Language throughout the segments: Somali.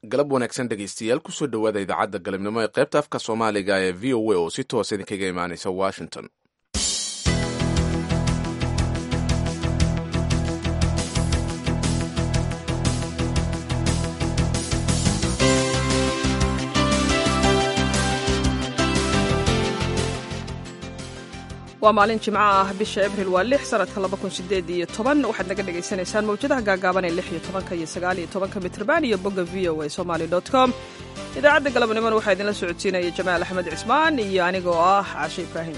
galab wanaagsan dhegaystayaal kusoo dhowaada idaacadda galabnimo ee qaybta afka soomaaliga ee v o a oo si toos idinkaga imaanaysa washington waa maalin jimco ah bisha abril waa lix sanadka laba kun sideed iyo toban waxaad naga dhagaysanaysaan mawjadaha gaagaaban ee lix iyo tobanka iyo sagaal iyo tobanka mitrban iyo bogga v o a somali dot com idaacadda galabnimona waxaa idinla socodsiinaya jamaal axmed cismaan iyo anigoo ah caashe ibraahim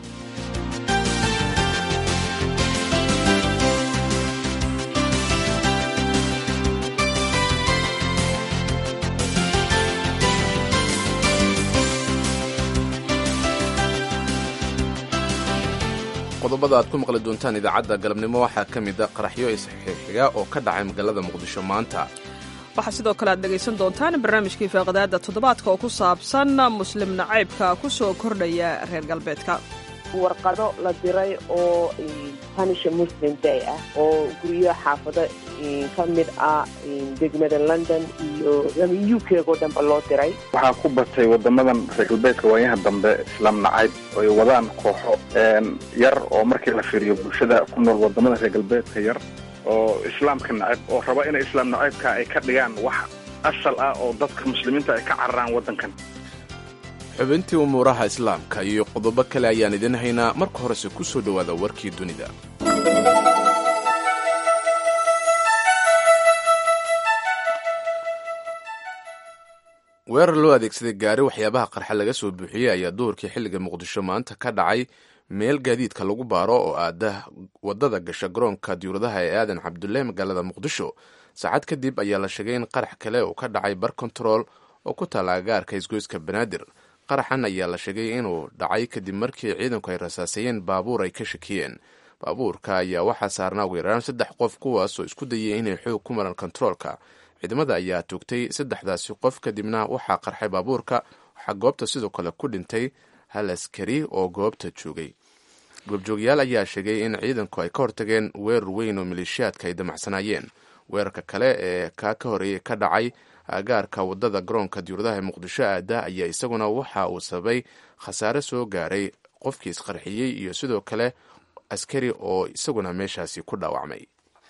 qodobada aad ku maqli doontaan idaacadda galabnimo waxaa ka mid a qaraxyo isxixiga oo ka dhacay magaalada muqdisho maanta waxaa sidoo kale aad dhegaysan doontaan barnaamijkii faaqadaada toddobaadka oo ku saabsan muslim nacaybka ku soo kordhaya reer galbeedka warqado la diray oo punisha muslim day ah oo guryo xaafado ka mid ah degmada london iyo u k oo dhanba loo diray waxaa ku batay wadamadan reer galbeedka waayaha dambe islaam nacayb oo ay wadaan kooxo yar oo markii la fiiriyo bulshada ku nool wadamada reer galbeedka yar oo islaamka nacayb oo raba inay islaam nacaybka ay ka dhigaan wax asal ah oo dadka muslimiinta ay ka cararaan waddankan xubintii umuuraha islaamka iyo qodobo kale ayaan idin haynaa marka horese ku soo dhowaada warkii dunida weerar loo adeegsaday gaari waxyaabaha qarxa laga soo buuxiyey ayaa duhurkii xilliga muqdisho maanta ka dhacay meel gaadiidka lagu baaro oo aada wadada gasha garoonka diyauradaha ee aadan cabdulle magaalada muqdisho saacad kadib ayaa la sheegay in qarax kale uu ka dhacay bar control oo ku taala agaarka isgoyska banaadir qaraxan ayaa la sheegay inuu dhacay kadib markii ciidanku ay rasaasayeen baabuur ay ka shakiyeen baabuurka ayaa waxaa saarnaa ugu yaraan saddex qof kuwaasoo isku dayay inay xoog ku maran kontaroolka ciidamada ayaa toogtay saddexdaasi qof kadibna waxaa qarxay baabuurka waxaa goobta sidoo kale ku dhintay hal askari oo goobta joogay goobjoogayaal ayaa sheegay in ciidanku ay ka hortageen weerar weyn oo maleeshiyaadka ay damacsanaayeen weerarka kale ee kaa ka horeeyey ka dhacay agaarka wadada garoonka diyauradaha ee muqdisho aada ayaa isaguna waxa uu sababay khasaare soo gaaray qofkii isqarxiyey iyo sidoo kale askari oo isaguna meeshaasi ku dhaawacmay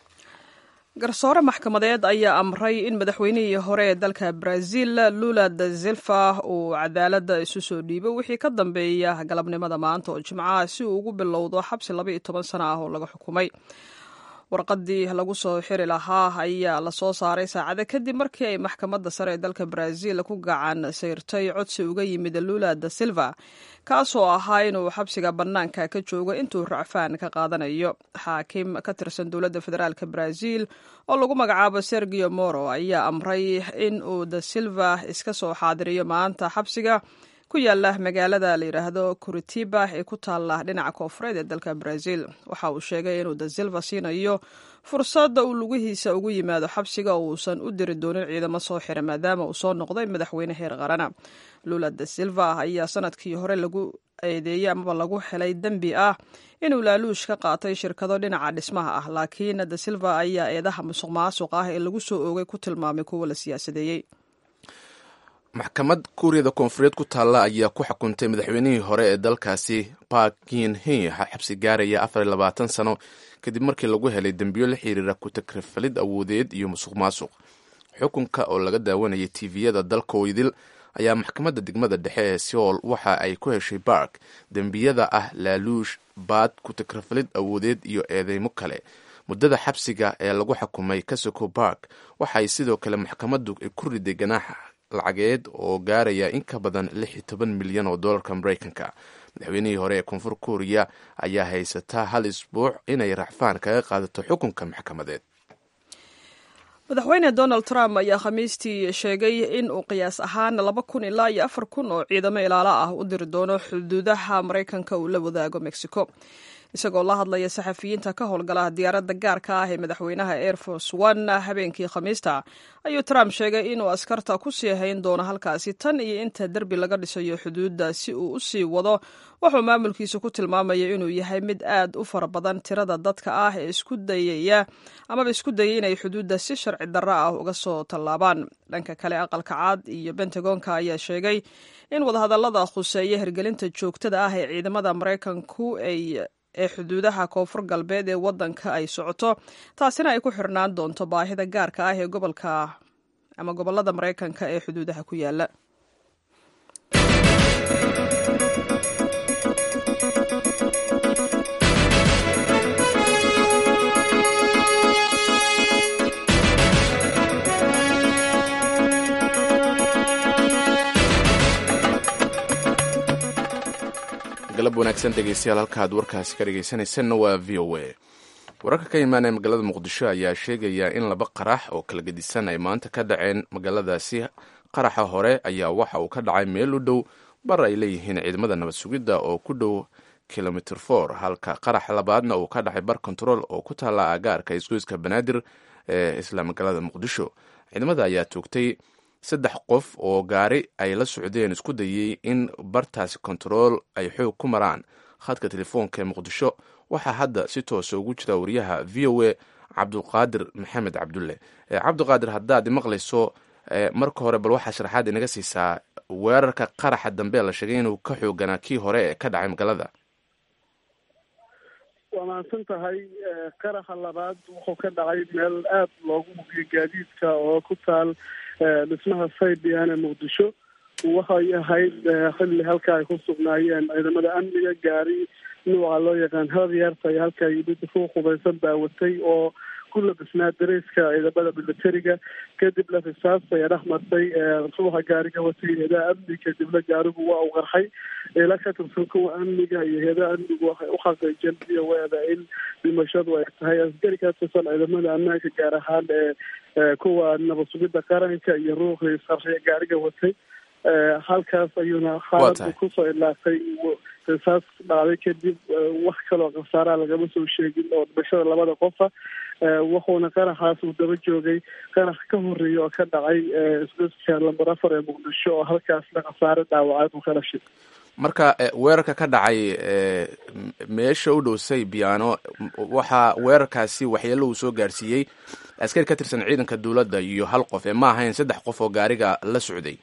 garsoore maxkamadeed ayaa amray in madaxweynihii hore ee dalka brazil lula da silva uu cadaaladda isu soo dhiibo wixii ka dambeeya galabnimada maanta oo jimcaha si uu ugu bilowdo xabsi laba iyo toban sano ah oo laga xukumay warqadii lagu soo xiri lahaa ayaa lasoo saaray saacado kadib markii ay maxkamadda sare ee dalka brazil ku gacan sayrtay codsi uga yimid lula da silva kaasoo ahaa inuu xabsiga bannaanka ka joogo intuu racfaan ka qaadanayo xaakim ka tirsan dowladda federaalk brazil oo lagu magacaabo sergio moro ayaa amray in uu da silva iska soo xaadiriyo maanta xabsiga ku yaala magaalada la yidhaahdo curitiba ee ku taalla dhinaca koofureed ee dalka brazil waxa uu sheegay inuu da silva siinayo fursadda uu lugihiisa ugu yimaado xabsiga oo uusan u diri doonin ciidamo soo xira maadaama uu soo noqday madaxweyne heer qarana lula da silva ayaa sanadkii hore lagu eedeeyey amaba lagu helay dembi ah inuu laaluush ka qaatay shirkado dhinaca dhismaha ah laakiin da silva ayaa eedaha musuq maasuq ah ee lagu soo oogay ku tilmaamay kuwa la siyaasadeeyey maxkamad kuuriyada koonfureed ku taalla ayaa ku xukuntay madaxweynihii hore ee dalkaasi park yin he xabsi gaaraya afar iyo labaatan sano kadib markii lagu helay dembiyo la xiriira ku-takrifalid awoodeed iyo musuq maasuq xukunka oo laga daawanayay tiviyada dalka oydil ayaa maxkamadda degmada dhexe ee seoul waxa ay ku heshay bark dembiyada ah laaluush baad ku-takrifalid awoodeed iyo eedeymo kale muddada xabsiga ee lagu xukumay kasoko bark waxaay sidoo kale maxkamaddu ku riday ganaaxa lacageed oo gaaraya in ka badan lix iyo toban milyan oo dollarka maraykanka madaxweynihii hore ee koonfur kuuriya ayaa haysataa hal isbuuc inay racfaan kaga qaadato xukunka maxkamadeed madaxweyne donald trump ayaa khamiistii sheegay in uu qiyaas ahaan laba kun ilaa iyo afar kun oo ciidamo ilaalo ah u diri doono xuduudaha maraykanka uu la wadaago mexico isagoo la hadlaya saxafiyiinta ka howlgala diyaaradda gaarka ah ee madaxweynaha air force one habeenkii khamiista ayuu trump sheegay inuu askarta ku sii hayn doono halkaasi tan iyo inta derbi laga dhisayo xuduudda si uu u sii wado wuxuu maamulkiisu ku tilmaamaya inuu yahay mid aad u fara badan tirada dadka ah ee isku dayaya amaba isku dayay inay xuduudda si sharci darro ah uga soo tallaabaan dhanka kale aqalka caad iyo bentagonka ayaa sheegay in wadahadallada khuseeya hirgelinta joogtada ah ee ciidamada maraykanku ay ee xuduudaha koonfur galbeed ee waddanka ay socoto taasina ay ku xirnaan doonto baahida gaarka ah ee gobolka ama gobollada maraykanka ee xuduudaha ku yaala galab wanaagsan dhegeystayaal halkaad warkaasi ka dhegeysanaysanna waa v o a wararka ka imaanaya magaalada muqdisho ayaa sheegaya in laba qarax oo kala gedisan ay maanta ka dhaceen magaaladaasi qaraxa hore ayaa waxa uu ka dhacay meel u dhow bar ay leeyihiin ciidamada nabad sugidda oo ku dhow kilomitr for halka qaraxa labaadna uu ka dhacay bar control oo ku taalla aagaarka isgoyska banaadir ee isla magaalada muqdisho ciidamada ayaa toogtay saddex qof oo gaari ay la socdeen isku dayey in bartaasi kontarool ay xoog ku maraan khadka telefoonka ee muqdisho waxaa hadda si toosa ugu jira wariyaha v o a cabdulqaadir maxamed cabdulle cabdiqaadir haddaad maqlayso marka hore bal waxaa sharaxaad inaga siisaa weerarka qaraxa dambe la sheegay inuu ka xooganaa kii hore ee ka dhacay magaalada waa mahadsan tahay qaraxa labaad wuxuu ka dhacay meel aada loogu hubiyo gaadiidka oo ku taal dhismaha saybian ee muqdisho waxay ahayd xilli halka ay ku sugnaayeen ciidamada amniga gaari nuuca loo yaqaan hadyarta ay halka yimid ku qubaysan daawatay oo ku labisnaa dareyska ciidamada militariga kadibna risaas ayaa dhex martay ruuxa gaariga watay heedaha amni kadibna gaarigu waa u qarxay ila ka tirsan kuwa amniga iyo heedaha amnigu waxay u xaqiijeen v o eda in dhimashadu ay tahay askari ka tirsan ciidamada ammaanka gaar ahaan ee kuwa nabad sugidda qaranka iyo ruuxii sarxiya gaariga watay halkaas ayuuna xaaladu kusoo ilaatay risaas dhacday kadib wax kaloo khasaaraha lagama soo sheegin oo dhimashada labada qofa wuxuuna qaraxaas uu daba joogay qarax ka horeeya oo ka dhacay isgoska lamber afar ee muqdisho oo halkaasna khasaare dhaawacaad uu ka dhashay marka weerarka ka dhacay meesha u dhow saybiano waxaa weerarkaasi waxyeelo uu soo gaarsiiyey askari ka tirsan ciidanka dowladda iyo hal qof ee ma ahayn saddex qof oo gaariga la socday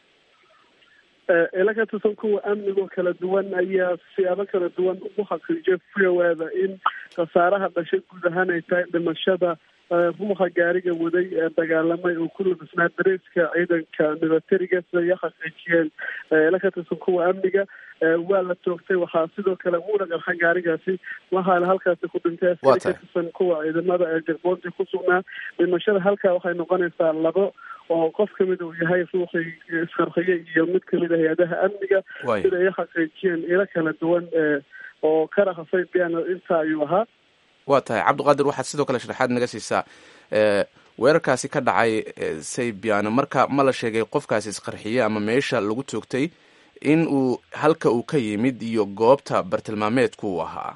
ila ka tirsan kuwa amnigoo kala duwan ayaa siyaabo kala duwan ugu xaqiijiyay fioweda in khasaaraha dhashay guud ahaan ay tahay dhimashada ruuxa gaariga waday ee dagaalamay oo ku labisnaa dareyska ciidanka militariga sida ay xaqiijiyeen ila ka tirsan kuwa amniga waa la toogtay waxaa sidoo kale wuuna qarxa gaarigaasi waxaana halkaasi ku dhintay askari ka tirsan kuwa ciidamada ee jagboonti ku sugnaa dhimashada halkaa waxay noqonaysaa labo oo qof kamid uu yahay ruuxii isqarxiye iyo mid kamid a hay-adaha amniga sida ay xaqiijiyeen ilo kala duwan oo karaxa saybian inta ayuu ahaa waa tahay cabdiqaadir waxaad sidoo kale sharaxaad naga siisaa weerarkaasi ka dhacay saybiano marka ma la sheegay qofkaasi isqarxiye ama meesha lagu toogtay in uu halka uu ka yimid iyo goobta bartilmaameedku uu ahaa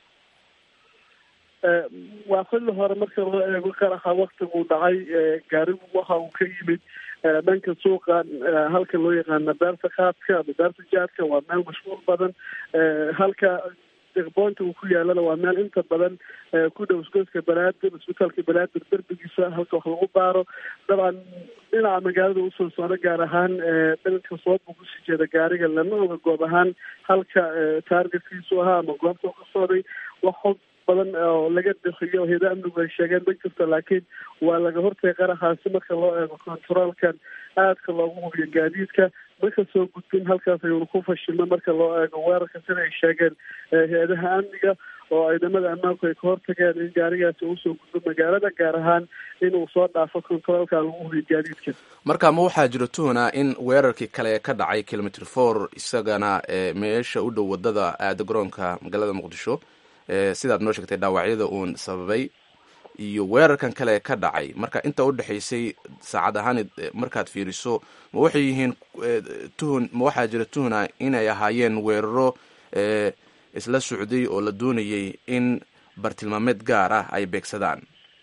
waa xilli hore marka loo eego qaraxa waktiguu dhacay gaarigu waxa uu ka yimid dhanka suuqa halka loo yaqaana beerta kaadka ama beerta jaadka waa meel mashhuur badan halka deqboonta uu ku yaalana waa meel inta badan ku dhow isgoyska banaadir isbitaalka banaadir derbigiisa halka wax lagu baaro dabcan dhinaca magaalada usoo socda gaar ahaan dhanka sood buu kusii jeeda gaariga lama oga goob ahaan halka taargetkiisu ahaa ama goobta ka socday wax xog badan oo laga bixiyo heeda amnigu ay sheegeen ma jirto laakiin waa laga hortagay qaraxaasi marka loo eego controolkan aadka loogu hubiyo gaadiidka marka soo gudbin halkaas ayuuna ku fashilma marka loo eego weerarka sida ay sheegeen hay-adaha amniga oo ciidamada ammaanku ay ka hortageen in gaarigaasi usoo gudbo magaalada gaar ahaan inuu soo dhaafo controolka lagu hubiyo gaadiidka marka ma waxaa jiro tuhna in weerarkii kale ka dhacay kilomitr four isagana meesha u dhow wadada aada garoonka magaalada muqdisho sidaad noo sheegtay dhaawacyada uun sababay iyo weerarkan kale ka dhacay marka inta u dhexaysay saacad ahaan markaad fiiriso ma waxay yihiin tuhun ma waxaa jira tuhna inay ahaayeen weeraro isla socday oo la doonayay in bartilmaameed gaar ah ay beegsadaan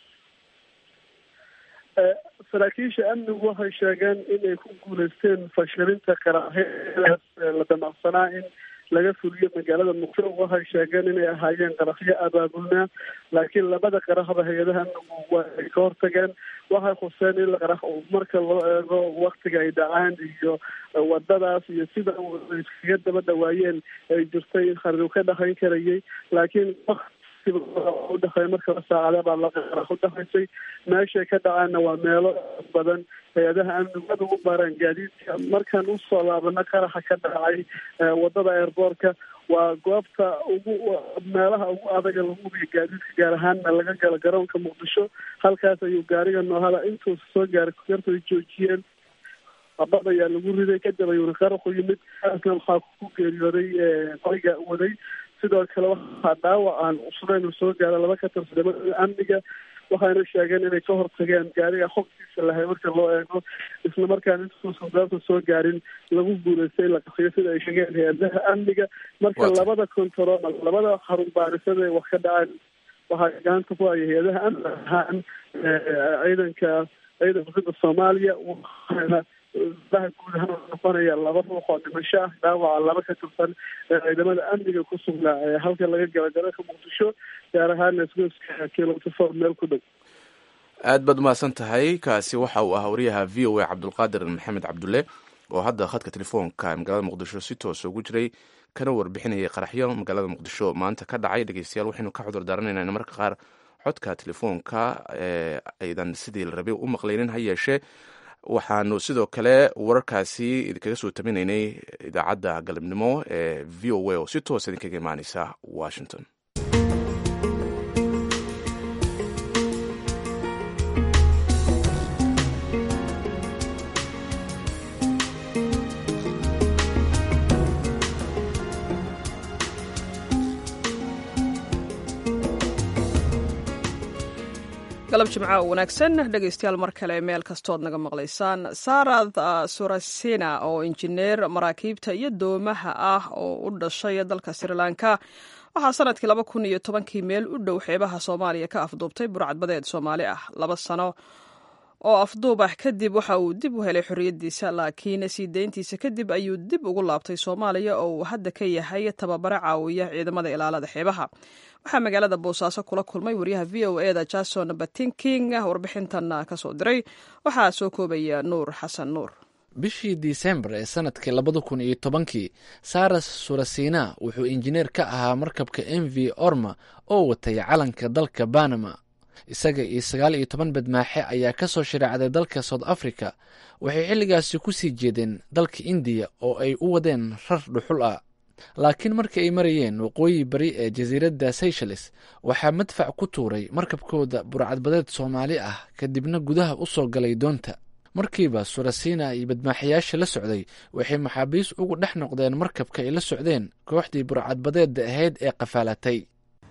saraakiisha amnigu waxay sheegeen inay ku guuleysteen fashilinta qaraxyadaas la damacsanaa in laga fuliyo magaalada muqdisho waxay sheegeen inay ahaayeen qaraxyo abaabulnaa laakiin labada qaraxba hay-adaha amnigu waa ay ka hortageen waxay khuseen in qarax marka loo eego waktiga ay dhacaan iyo wadadaas iyo sida iskaga daba dhawaayeen ay jirtay in kharidu ka dhaqan karayay laakiin udhexeey markaba saacada baa la qarax udhexaysay meeshay ka dhacaanna waa meelo badan hay-adaha amnigu aad ugu baaraan gaadiidka markaan usoo laabano qaraxa ka dhacay wadada airboortka waa goobta ugu meelaha ugu adaga lagu hubiyo gaadiidka gaar ahaanna laga galo garoonka muqdisho halkaas ayuu gaariga noohada intuusa soo gaaray kugarta ay joojiyeen abad ayaa lagu riday kadib ayuuna qaraxu yimid kaasna waxaa ku geeriyooday qoriga waday sidoo kale waxaa dhaawac aan cusnayn uu soo gaara laba ka tirsadamada amniga waxayna sheegeen inay ka hortageen gaariga xogtiisa lahay marka loo eego isla markaan intuusan goobta soo gaarin lagu guuleystay in la qaxiyo sida ay sheegeen hay-adaha amniga marka labada control labada xarun baarisada ay wax ka dhacaan waxaa gacanta ku haya hay-adaha amniga ahaan ciidanka ciidanka sida soomaaliya waxaana daha guud ahaan noqonaya laba ruux oo dhimasho ah dhaawaca laba ka tirsan ciidamada amniga ku sugnaa ee halka laga gala garoonka muqdisho gaar ahaan isgoyska kilometer four meel ku dhow aad baad umahadsan tahay kaasi waxa uu ahaa wariyaha v o a cabdulqaadir maxamed cabdulle oo hadda khadka telefoonka magaalada muqdisho si toosa ugu jiray kana warbixinayay qaraxyo magaalada muqdisho maanta ka dhacay dhegeystayaal waxaynu ka cudur daaranaynaa in marka qaar codka telefoonka ee aydan sidii la rabay u maqlaynin ha yeeshee waxaanu sidoo kale wararkaasi idinkaga soo tabinaynay idaacadda galabnimo ee v o a oo si toosa idinkaga imaaneysa washington galab jimca oo wanaagsan dhegaystayaal mar kale meel kastood naga maqlaysaan sarad surasina oo injineer maraakiibta iyo doomaha ah oo u dhashay dalka sri lanka waxaa sanadkii laba kun iyo tobankii meel u dhow xeebaha soomaaliya ka afduubtay burcadbadeed soomaali ah laba sano oo afduub ah kadib waxa uu dib u helay xorriyaddiisa laakiin sii deyntiisa kadib ayuu dib ugu laabtay soomaaliya oo uu hadda ka yahay tababare caawiya ciidamada ilaalada xeebaha waxaa magaalada boosaaso kula kulmay wariyaha v o e da jason batinking warbixintan kasoo diray waxaa soo koobaya nuur xasan nuur bishii disembar ee sanadkii labada kun iyo tobankii saras surasina wuxuu injineer ka ahaa markabka m v orma oo watay calanka dalka banama isaga iyo sagaal iyo toban badmaaxe ayaa ka soo shareecday dalka south africa waxay xilligaasi ku sii jeedeen dalka indiya oo ay u wadeen rar dhuxul ah laakiin markii ay marayeen waqooyi bari ee jasiiradda seychelles waxaa madfac ku tuuray markabkooda burcadbadeed soomaali ah kadibna gudaha u soo galay doonta markiiba surasina iyo badmaaxayaasha la socday waxay maxaabiis ugu dhex noqdeen markabka ay la socdeen kooxdii burcadbadeedda ahayd ee qafaalatay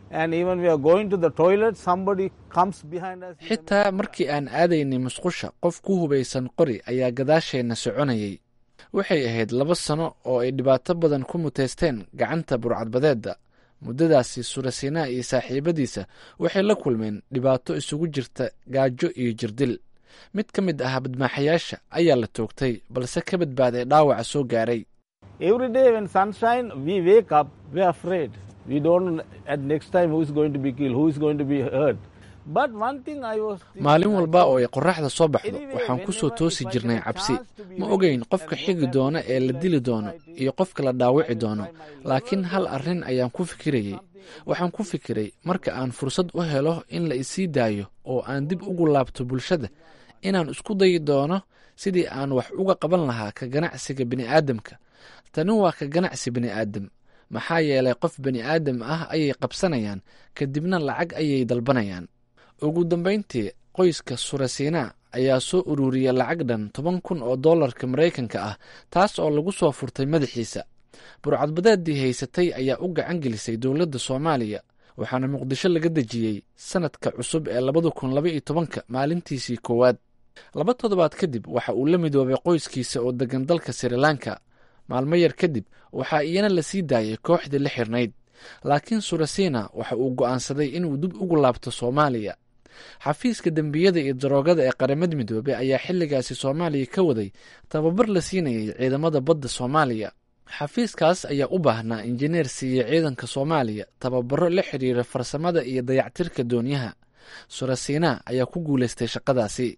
xitaa markii aan aadaynay musqusha qof ku hubaysan qori ayaa gadaasheenna soconayay waxay ahayd laba sano oo ay dhibaato badan ku muteysteen gacanta burcadbadeedda muddadaasi surasina iyo saaxiibadiisa waxay la kulmeen dhibaato isugu jirta gaajo iyo jirdil mid ka mid ah badmaaxayaasha ayaa la toogtay balse ka badbaaday dhaawaca soo gaaray maalin walba oo ay qoraxda soo baxdo waxaan ku soo toosi jirnay cabsi ma ogeyn qofka xigi doono ee la dili doono iyo qofka la dhaawici doono laakiin hal arrin ayaan ku fikirayey waxaan ku fikiray marka aan fursad u helo in la isii daayo oo aan dib ugu laabto bulshada inaan isku dayi doono sidii aan wax uga qaban lahaa ka ganacsiga bini'aadamka tani waa ka ganacsi bini'aadam maxaa yeelay qof bani aadam ah ayay qabsanayaan kadibna lacag ayay dalbanayaan ugu dambayntii qoyska surasina ayaa soo ururiyay lacag dhan toban kun oo dollarka maraykanka ah taas oo lagu soo furtay madaxiisa burcadbadeeddii haysatay ayaa u gacan gelisay dowladda soomaaliya waxaana muqdisho laga dejiyey sanadka cusub ee labada kun laba iyo tobanka maalintiisii koowaad laba toddobaad kadib waxa uu la midoobay qoyskiisa oo degan dalka sri lanka maalmo yar kadib waxaa iyana la sii daayay kooxdii la xirnayd laakiin surasina waxa uu go'aansaday inuu dib ugu laabto soomaaliya xafiiska dembiyada iyo daroogada ee qaramada midoobey ayaa xilligaasi soomaaliya ka waday tababar la siinayay ciidamada badda soomaaliya xafiiskaas ayaa u baahnaa injineer siiye ciidanka soomaaliya tababaro la xidhiira farsamada iyo dayactirka doonyaha surasina ayaa ku guulaystay shaqadaasi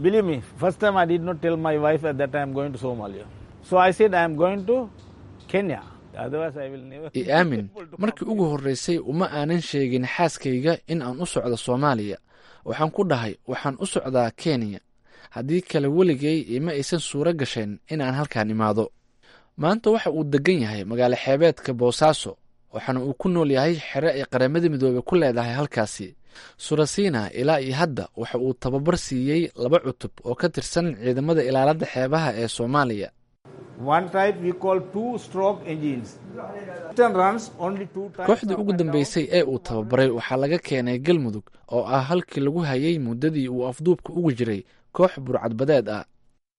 i aamin markii ugu horreysay uma aanan sheegin xaaskayga in aan u socdo soomaaliya waxaan ku dhahay waxaan u socdaa kenya haddii kale weligay ima aysan suuro gasheen in aan halkaan imaado maanta waxa uu degan yahay magaalo xeebeedka boosaaso waxaana uu ku nool yahay xere ay qaramada midoobey ku leedahay halkaasi surasina ilaa iyo hadda waxa uu tababar siiyey laba cutub oo ka tirsan ciidamada ilaalada xeebaha ee soomaaliya kooxdii ugu dambeysay ee uu tababaray waxaa laga keenay galmudug oo ah halkii lagu hayay muddadii uu afduubka ugu jiray koox burcadbadeed ah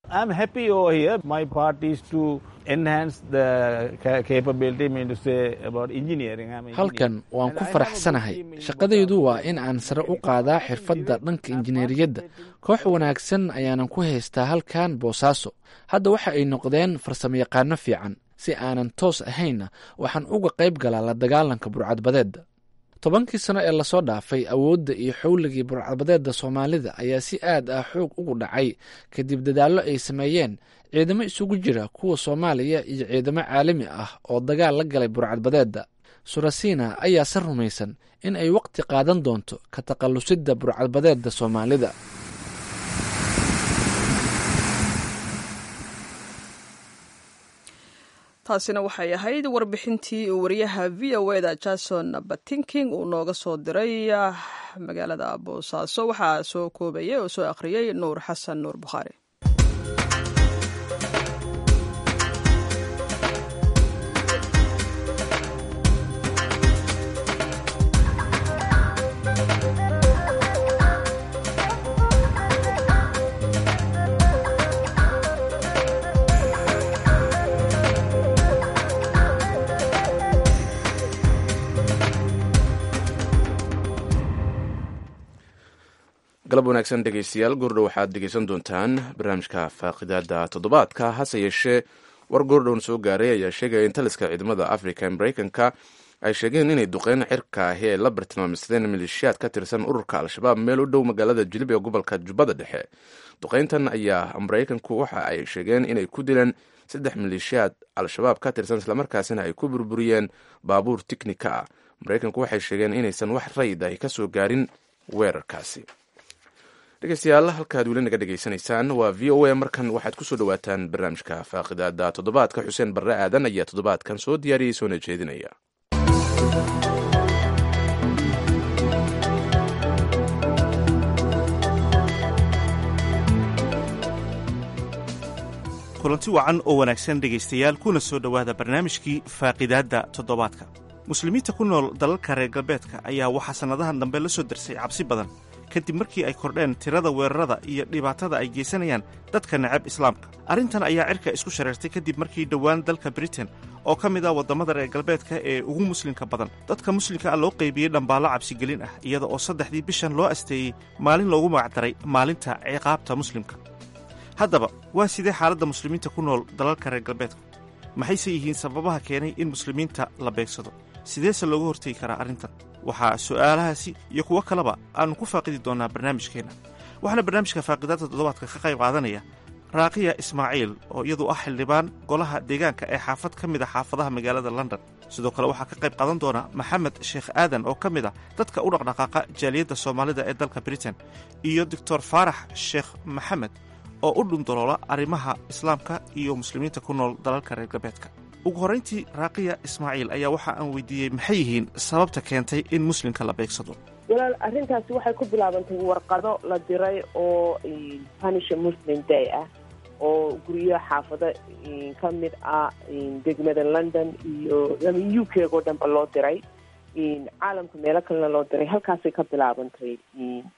halkan waan ku faraxsanahay shaqadaydu waa in aan sare u qaadaa xirfadda dhanka injineeriyadda koox wanaagsan ayaanan ku haystaa halkan boosaaso hadda waxa ay noqdeen farsamoyaqaano fiican si aanan toos ahaynna waxaan uga qayb galaa la dagaalanka burcadbadeedda tobankii sano ee lasoo dhaafay awoodda iyo xowligii burcadbadeedda soomaalida ayaa si aad ah xoog ugu dhacay kadib dadaallo ay sameeyeen ciidamo isugu jira kuwa soomaaliya iyo ciidamo caalami ah oo dagaal la galay burcadbadeedda surasina ayaa se rumaysan in ay waqti qaadan doonto ka takhallusidda burcadbadeedda soomaalida taasina waxay ahayd warbixintii uu wariyaha v o eda jason batinking uu nooga soo diray magaalada boosaaso waxaa soo koobayay oo soo akhriyey nuur xasan nuur bukhaari galab wanaagsan dhegeystayaal goordhow waxaad dhegeysan doontaan barnaamijka faaqidaada toddobaadka hase yeeshee war goordhown soo gaaray ayaa sheegaya in taliska ciidamada africa ee mareykanka ay sheegeen inay duqeyn cirka ahi ay la bartilmaamsadeen maleeshiyaad ka tirsan ururka al-shabaab meel u dhow magaalada jilib ee gobolka jubbada dhexe duqeyntan ayaa mareykanku waxa ay sheegeen inay ku dileen saddex maleeshiyaad al-shabaab ka tirsan islamarkaasina ay ku burburiyeen baabuur tiknika ah mareykanku waxay sheegeen inaysan wax rayid ahi kasoo gaarin weerarkaasi dhegeystayaal halkaad weli naga dhegeysanaysaan waa v o a markan waxaad kusoo dhawaataan barnaamijka faaqidaada toddobaadka xuseen barre aadan ayaa toddobaadkan soo diyaariyey soona jeedinaya kulanti wacan oo wanaagsan dhegaystayaal kuna soo dhowaada barnaamijkii faaqidaadda toddobaadka muslimiinta ku nool dalalka reer galbeedka ayaa waxaa sannadahan dambe la soo darsay cabsi badan kadib markii ay kordheen tirada weerarada iyo dhibaatada ay geysanayaan dadka necab islaamka arrintan ayaa cirka isku shareertay kadib markii dhowaan dalka britain oo ka mid ah waddamada reer galbeedka ee ugu muslimka badan dadka muslimka ah loo qaybiyey dhambaallo cabsigelin ah iyada oo saddexdii bishan loo asteeyey maalin loogu magacdaray maalinta ciqaabta muslimka haddaba waa sidee xaaladda muslimiinta ku nool dalalka reer galbeedka maxayse yihiin sababaha keenay in muslimiinta la beegsado sideese looga hortegi karaa arrintan waxaa su'aalahaasi iyo kuwo kaleba aannu ku faaqidi doonnaa barnaamijkeenna waxaana barnaamijka faaqidaadda toddobaadka ka qayb qaadanaya raaqiya ismaaciil oo iyadu ah xildhibaan golaha deegaanka ee xaafad ka mid a xaafadaha magaalada london sidoo kale waxaa ka qayb qaadan doona maxamed sheekh aadan oo ka mid ah dadka u dhaqdhaqaaqa jaaliyadda soomaalida ee dalka britain iyo doctor faarax sheekh maxamed oo u dhundaloola arrimaha islaamka iyo muslimiinta ku nool dalalka reer galbeedka ugu horrayntii raaqiya ismaaciil ayaa waxa aan weydiiyey maxay yihiin sababta keentay in muslimka la beegsado walaal arrintaasi waxay ku bilaabantay warqado la diray oo punisha muslim day ah oo guryo xaafado ka mid ah degmada london iyo u k oo dhanba loo diray caalamka meelo kalena loo diray halkaasay ka bilaabantay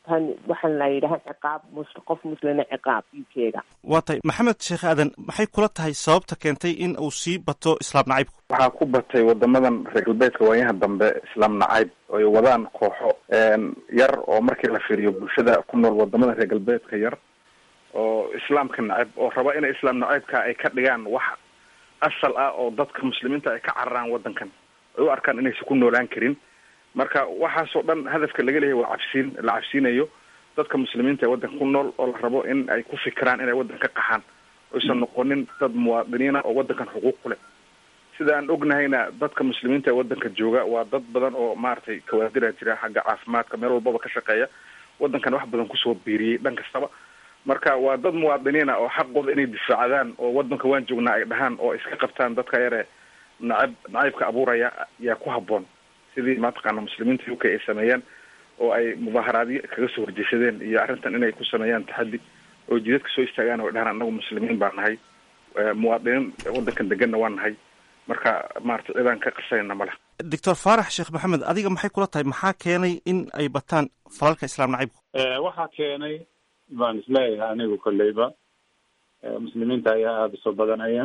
tan waxaan la yidhaha ciqaab mus qof muslina ciqaab u k-ga waa tahay maxamed sheekh aadan maxay kula tahay sababta keentay in uu sii bato islaam nacaybku waxaa ku batay wadamadan reer galbeedka waayaha dambe islaam nacayb ay wadaan kooxo yar oo markii la fiiriyo bulshada ku nool wadamada reer galbeedka yar oo islaamka nacayb oo raba inay islaam nacaybka ay ka dhigaan wax asal ah oo dadka muslimiinta ay ka cararaan wadankan ay u arkaan inaysan ku noolaan karin marka waxaasoo dhan hadafka laga leeyahay waa cabsiin la cabsiinayo dadka muslimiinta ee waddanka ku nool oo la rabo in ay ku fikiraan inay waddan ka qaxaan oysan noqonin dad muwaadiniina oo waddankan xuquuq ku leh sida aan ognahayna dadka muslimiinta ee waddanka jooga waa dad badan oo maaragtay kawaadira jira xagga caafimaadka meel walbaba ka shaqeeya waddankan wax badan kusoo biiriyey dhan kastaba marka waa dad muwaadiniina oo xaqooda inay difaacdaan oo waddanka waan joognaa ay dhahaan oo iska qabtaan dadka yare nacab nacaybka abuuraya yaa ku habboon sidii mataqaana muslimiinta u k ay sameeyeen oo ay mudaaharaadyo kaga soo horjeesadeen iyo arrintan inay ku sameeyaan taxaddi oo jidadka soo istaagaan oo dhahaan annagu muslimiin baa nahay muwaadiniin waddankan deganna waa nahay marka maarata cidaan ka qarsanayna ma leh doctor faarax sheekh maxamed adiga maxay kula tahay maxaa keenay in ay bataan falalka islaam nacaybku waxaa keenay baan isleeyahay anigu kolleyba muslimiinta ayaa aada usoo badanaya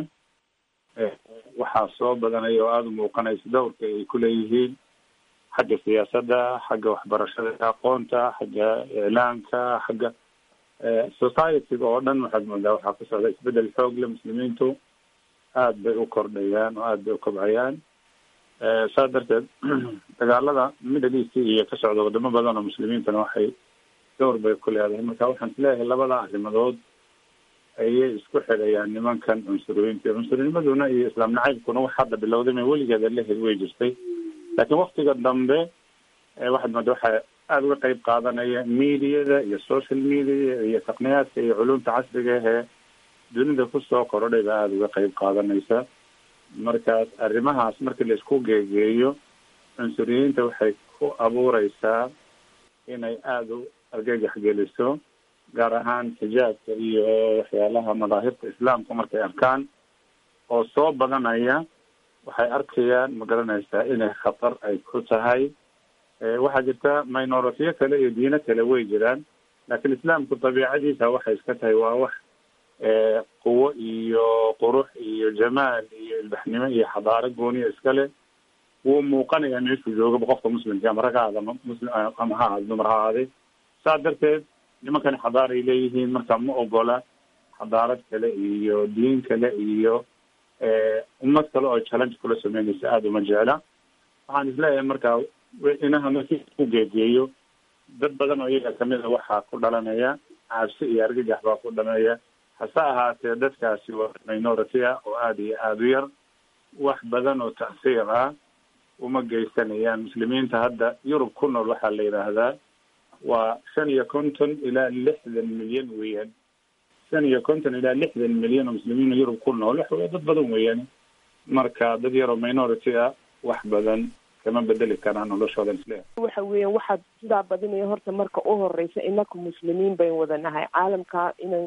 waxaa soo badanaya oo aada u muuqanaysa dowrka ay kuleeyihiin xagga siyaasadda xagga waxbarashada aqoonta xagga iclaamka xagga societyga oo dhan waxaad moodaa waxaa ku socda isbedel xoog le muslimiintu aad bay u kordhayaan oo aad bay u kobcayaan saas darteed dagaalada middle east iyo ka socda wadamo badan oo muslimiintana waxay dowr bay ku leedahay marka waxaan isleeyahay labada arrimadood ayay isku xidhayaan nimankan cunsuriyiinta cunsurnnimaduna iyo islaam nacaybkuna wax hadda bilowday ma weligeeda lehed way jirtay laakiin waktiga dambe waxaad mooda waxaa aada uga qeyb qaadanaya mediada iyo social media iyo taqniyaadka iyo culumta casriga ahee dunida kusoo korodhay baa aada uga qeyb qaadanaysa markaas arrimahaas markii la isku geegeeyo cunsuriyiinta waxay ku abuureysaa inay aada u argagax geliso gaar ahaan xijaabka iyo waxyaalaha madaahirta islaamka markay arkaan oo soo badanaya waxay arkayaan ma garanaysaa inay khatar ay ku tahay waxaa jirta minoritiyo kale iyo diino kale way jiraan laakiin islaamku dabiicadiisa waxay iska tahay waa wax quwo iyo qurux iyo jamaal iyo ilbaxnimo iyo xadaaro gooniya iskale wuu muuqanayaa meeshuu joogaba qofka muslimka ama rag ha aada ama muslim ama ha aada dumar ha aaday saas darteed nimankani xadaar ay leeyihiin marka ma ogola xadaarad kale iyo diin kale iyo ummad kale oo challenge kula sameynaysa aada uma jecla waxaan isleeyahay marka inaha markii ku geegeeyo dad badan oo iyaga kamid a waxaa ku dhalanaya cabsi iyo argagax baa ku dhalanaya hase ahaatee dadkaasi waa minority ah oo aada iyo aada u yar wax badan oo tacsiir ah uma geysanayaan muslimiinta hadda yurub ku nool waxaa la yidhaahdaa waa shan iyo konton ilaa lixdan milyan weeyaan shan iyo konton ilaa lixdan milyan oo muslimiin yurub ku nool waxa dad badan weeyaan marka dad yaroo minority ah wax badan kama bedeli karaan noloshooda isle waxa weeyaan waxaad sidaa badinaya horta marka u horeysa inaku muslimiin bayn wada nahay caalamka inan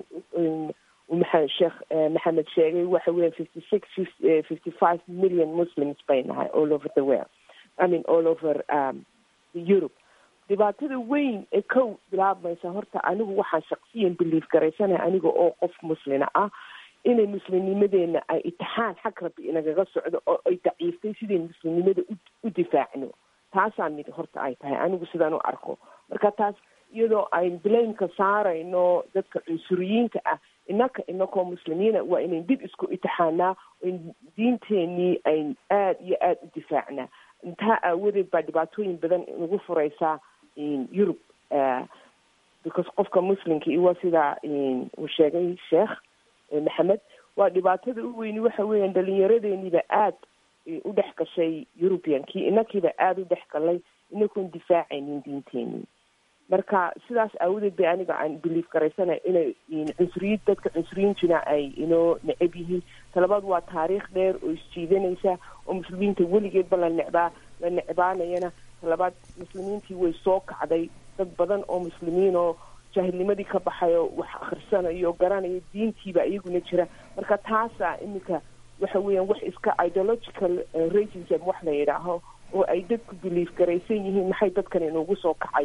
maa sheekh maxamed sheegay waxa weeyaan fifty six fifty five million muslims bay nahay all over the world i mean all over um, europe dhibaatada weyn ee kow bilaabmaysa horta anigu waxaan shaksiyan belief garaysanahay aniga oo qof muslina ah inay muslimnimadeena ay itixaan xag rabbi inagaga socdo oo ay daciiftay sidayn muslimnimada u difaacno taasaa mid horta ay tahay anigu sidaan u arko marka taas iyadoo ayn blameka saarayno dadka cunsuriyiinta ah inaka inakoo muslimiina waa inayn dib isku itixaanaa in diinteenii ayn aada iyo aada u difaacnaa intaa aawadeed baa dhibaatooyin badan nagu fureysaa yurub because qofka muslimka i waa sidaa uu sheegay sheekh maxamed waa dhibaatada u weyni waxa weeyaan dhalinyaradeenniiba aada u dhex gashay eurubiankii inakiiba aada u dhex galay inakoon difaacaynin diinteenii marka sidaas aawadeed bay aniga aan belief garaysanay inay cunsuriyiin dadka cunsuriyiintuna ay inoo necab yihiin talabaad waa taariikh dheer oo isjiidanaysa oo muslimiinta weligeedba la necbaa la necbaanayana talabaad muslimiintii way soo kacday dad badan oo muslimiin oo jaahilnimadii ka baxay oo wax akhrisanayo oo garanaya diintiiba iyaguna jira marka taasaa iminka waxa weeyaan wax iska ideological racism wax la yidhaaho oo ay dadku belief garaysan yihiin maxay dadkan inugu soo kacayaan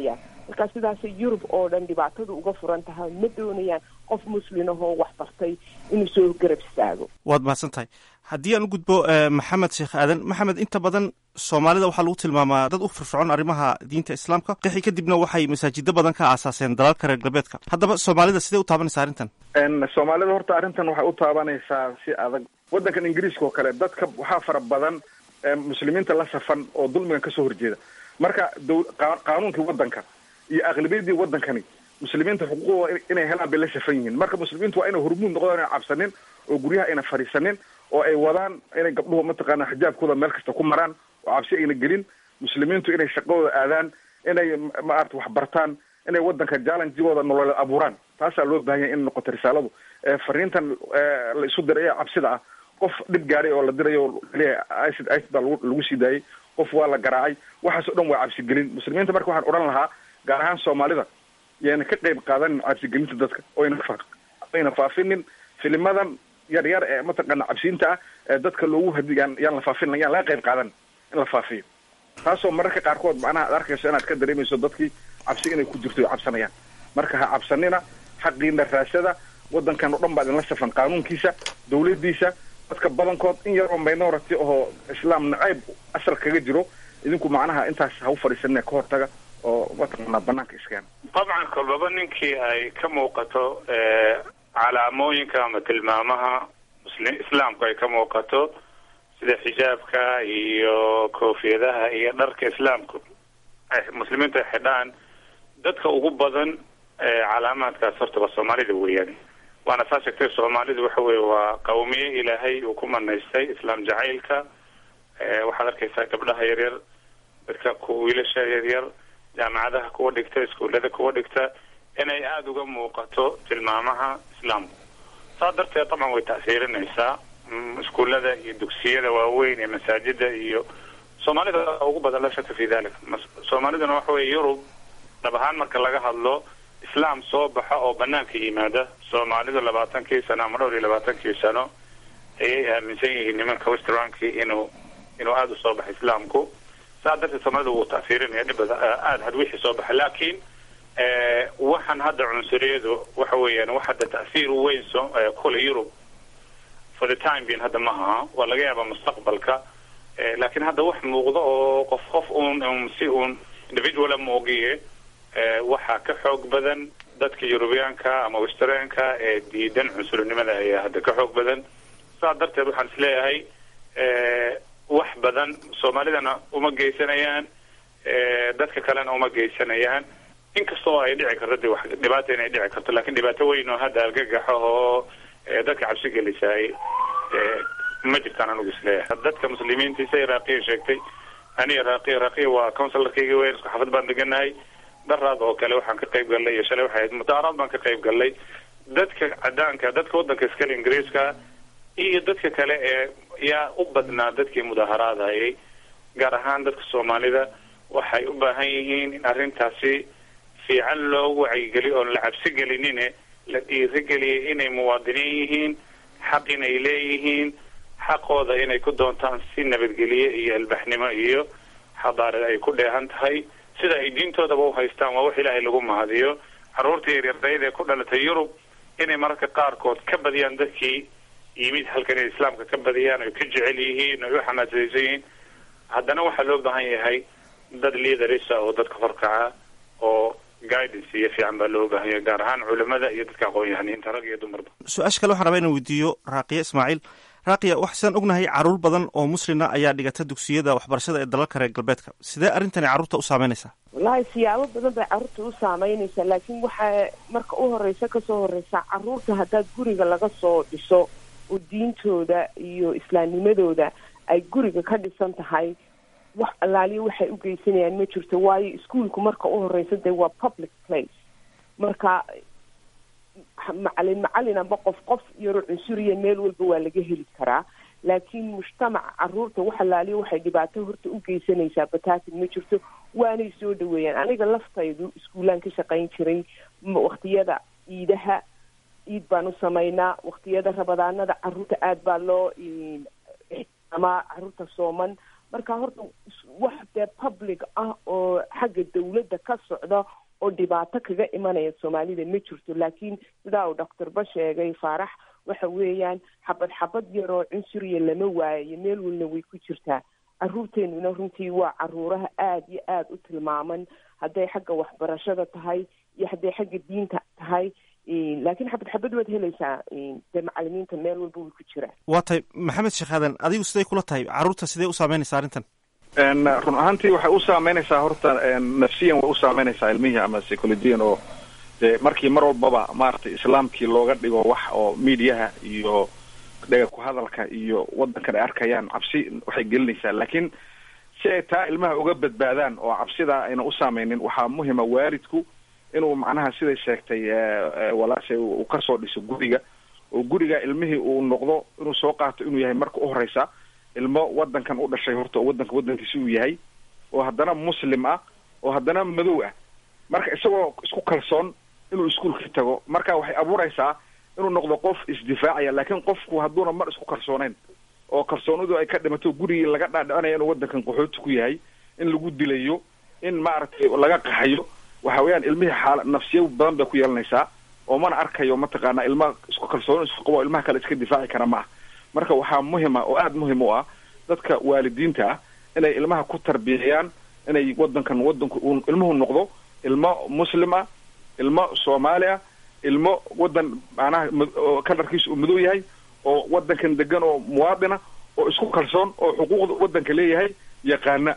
marka sidaasay yurub oo dhan dhibaatadu uga furan tahay ma doonayaan qof muslimahoo wax bartay inuu soo garab istaago waad mahadsan tahay haddii aan u gudbo maxamed sheekh aadan maxamed inta badan soomaalida waxaa lagu tilmaamaa dad u firfircoon arrimaha diinta islaamka qixi kadibna waxay masaajido badan ka aasaaseen dalalka reer galbeedka haddaba soomaalida sidee u taabanaysa arrintan soomaalida horta arrintan waxay u taabanaysaa si adag waddankan ingiriiska oo kale dadka waxaa fara badan muslimiinta la safan oo dulmigan kasoo horjeeda marka qaanuunkii waddanka iyo aqlabiyadii waddankani muslimiinta xuquuqdooda inay helaan bay la safan yihiin marka muslimiintu waa inay hormuud noqdaan inay cabsanin oo guryaha ayna fadhiisanin oo ay wadaan inay gabdhuhu mataqaana xijaabkooda meel kasta ku maraan oo cabsi ayna gelin muslimiintu inay shaqadooda aadaan inay maarata wax bartaan inay waddanka jallenjigooda nololeed abuuraan taasaa loo baahan yahay in noqoto risaaladu fariintan la isu diray ee cabsida ah qof dhib gaaray oo la dirayo icid icid baa lagu sii daayay qof waa la garaacay waxaas o dhan waa cabsigelin muslimiinta marka waxaan odhan lahaa gaar ahaan soomaalida yayna ka qayb qaadanin cabsigelinta dadka oyna ayna faafinin filimadan yar yar ee mataqaana cabsiinta ah ee dadka loogu hadigaan yaan la faafin yaan laga qayb qaadan in la faafiyo taasoo mararka qaarkood macnaha ad arkayso inaad ka dareemayso dadkii cabsi inay ku jirto cabsanayaan marka ha cabsanina xaqiina raasada waddankan o dhan baa idinla safan qaanuunkiisa dawladiisa dadka badankood in yaroo minority oo islaam nacayb asal kaga jiro idinku macnaha intaas ha u fadhiisanina ka hortaga oo mataqaanaa banaanka iskeena dabcan kolbaba ninkii ay ka muuqato calaamooyinka ama tilmaamaha muslim islaamku ay ka muuqato sida xijaabka iyo koofiyadaha iyo dharka islaamku muslimiintu ay xidhaan dadka ugu badan calaamaadkaas horta waa soomaalida weeyaan waana saa sheegtay soomaalidu waxa weye waa qawmiye ilaahay uu ku manaystay islaam jacaylka waxaad arkaysaa gabdhaha yaryar dadka ku wiilasha yaryar jaamacadaha kuwa dhigta iskuullada kuwa dhigta inay aada uga muuqato tilmaamaha islaamku saa darteed dabcan way ta'siirinaysaa iskuullada iyo dugsiyada waaweyn ee masaajida iyo soomaalida ugu badan la shaka fi dalik soomaaliduna waxa weye yurub dhab ahaan marka laga hadlo islaam soo baxa oo banaanka yimaada soomaalidu labaatankii sano ama dhowr iyo labaatankii sano ayay aaminsan yihiin nimanka westranki inuu inuu aada usoo baxay islaamku saa darteed soomaalida wuu ta'siirinaya dhibada aada had wixii soo baxay laakiin waxaan hadda cunsuriyadu waxa weeyaan wax hadda ta'siir weyn so kule yurub for the time being hadda ma aha waa laga yaabaa mustaqbalka laakiin hadda wax muuqda oo qof qof uun si uun individuala moogiye waxaa ka xoog badan dadka yurubiyaanka ama westranka ee diidan cunsurinimada ayaa hadda ka xoog badan saa darteed waxaan isleeyahay wax badan soomaalidana uma geysanayaan dadka kalena uma geysanayaan inkastoo ay dhici karto de wax dhibaata inay dhici karto lakin dhibaato weyn oo hadda argagaxo oo dadka cabsi gelisaay ma jirtaan anugu isleeyahay dadka muslimiintiisa iraaqiya sheegtay ani iraaqiya iraaqiya waa counsilarkayga weyn isku xafad baan deganahay daraad oo kale waxaan ka qayb gallay iyo shalay waxay ahayd mutaaraad baan ka qayb gallay dadka cadaanka dadka waddanka iskale ingiriiska iyo dadka kale ee yaa u badnaa dadkii mudaaharaadayay gaar ahaan dadka soomaalida waxay u baahan yihiin in arrintaasi fiican loo wacyigeliyo oon la cabsi gelinine la dhiirigeliyay inay muwaadiniin yihiin xaq inay leeyihiin xaqooda inay ku doontaan si nabadgelye iyo albaxnimo iyo xadaarad ay ku dheehan tahay sida ay diintoodaba u haystaan waa wax ilaahay lagu mahadiyo carruurta yaryardayda ee ku dhalatay yurub inay mararka qaarkood ka badiyaan dadkii yimid halkan inay islaamka ka badiyaan oy ka jecel yihiin oy u xamaasaysan yihiin haddana waxaa loo baahan yahay dad liidarisa oo dadka horkaca oo guidance iyo fiican baa loo baahan yahay gaar ahaan culimada iyo dadka aqoon-yahaniinta rag iyo dumarba su-aasha kale waxaan rabaa inaan weydiiyo raaqiya ismaaciil raaqiya waxaan ognahay caruur badan oo muslina ayaa dhigata dugsiyada waxbarashada ee dalalka reer galbeedka sidee arrintani carruurta u saameynaysaa wallaahi siyaabo badan bay carruurta u saameynaysaa laakiin waxaa marka u horeysa kasoo horeysa carruurta haddaad guriga laga soo dhiso oo diintooda iyo islaamnimadooda ay guriga ka dhisan tahay wax allaaliyo waxay u geysanayaan ma jirto waayo iskuolku marka u horeysa dee waa public place marka macalin macalin amba qof qof yaro cunsuriya meel walba waa laga heli karaa laakiin mujtamaca caruurta wax allaaliyo waxay dhibaato horta u geysanaysaa bataatin ma jirto waanay soo dhaweeyaan aniga laftaydu iskuulaan ka shaqayn jiray waktiyada ciidaha ciid baan u samaynaa waktiyada rabadaanada caruurta aada baa loo ixtiraamaa caruurta sooman marka horta wax dee public ah oo xagga dawladda ka socda oo dhibaato kaga imanaya soomaalida ma jirto laakiin sidaa uu doctorba sheegay faarax waxa weeyaan xabad xabad yaroo cunsuriya lama waayayo meel walna way ku jirtaa caruurteenuna runtii waa caruuraha aada iyo aada u tilmaaman hadday xagga waxbarashada tahay iyo hadday xagga diinta tahay laakiin xabad xabad waad helaysaa dee macalimiinta meel walba way ku jiraan waa tahay maxamed sheekh aadan adigu siday kula tahay carruurta sidee u saameynaysa arrintan run ahaantii waxay u saameynaysaa horta nafsiyan way u saameynaysaa ilmihii ama psychologiyan oo dee markii mar walbaba maaragtay islaamkii looga dhigo wax oo mediaha iyo dhega ku hadalka iyo wadankan ay arkayaan cabsi waxay gelinaysaa laakiin si ay taa ilmaha uga badbaadaan oo cabsidaa ayna u saameynin waxaa muhima waalidku inuu macnaha siday sheegtay walaashay uu kasoo dhiso guriga oo guriga ilmihii uu noqdo inuu soo qaato inuu yahay marka u horeysa ilmo wadankan u dhashay horta oo wadanka wadankiisi uu yahay oo haddana muslim ah oo haddana madow ah marka isagoo isku kalsoon inuu iskuolka tago marka waxay abuureysaa inuu noqdo qof isdifaacaya laakiin qofku hadduuna mar isku kalsooneyn oo kalsoonidu ay ka dhimato gurigii laga dhaadhicinaya inuu wadankan qaxooti ku yahay in lagu dilayo in maaragtay laga qaxayo waxa weeyaan ilmihii xaala nafsiya badan bay ku yeelanaysaa oo mana arkayo mataqaana ilma isku kalsooni isku qabo ilmaha kale iska difaaci kara ma ah marka waxaa muhima oo aada muhim u ah dadka waalidiinta ah inay ilmaha ku tarbiyayaan inay wadankan wadanku uu ilmuhu noqdo ilmo muslim ah ilmo soomaali ah ilmo wadan macnaha kalarkiisa uu madow yahay oo wadankan degan oo muwaadina oo isku kalsoon oo xuquuqda wadanka leeyahay yaqaana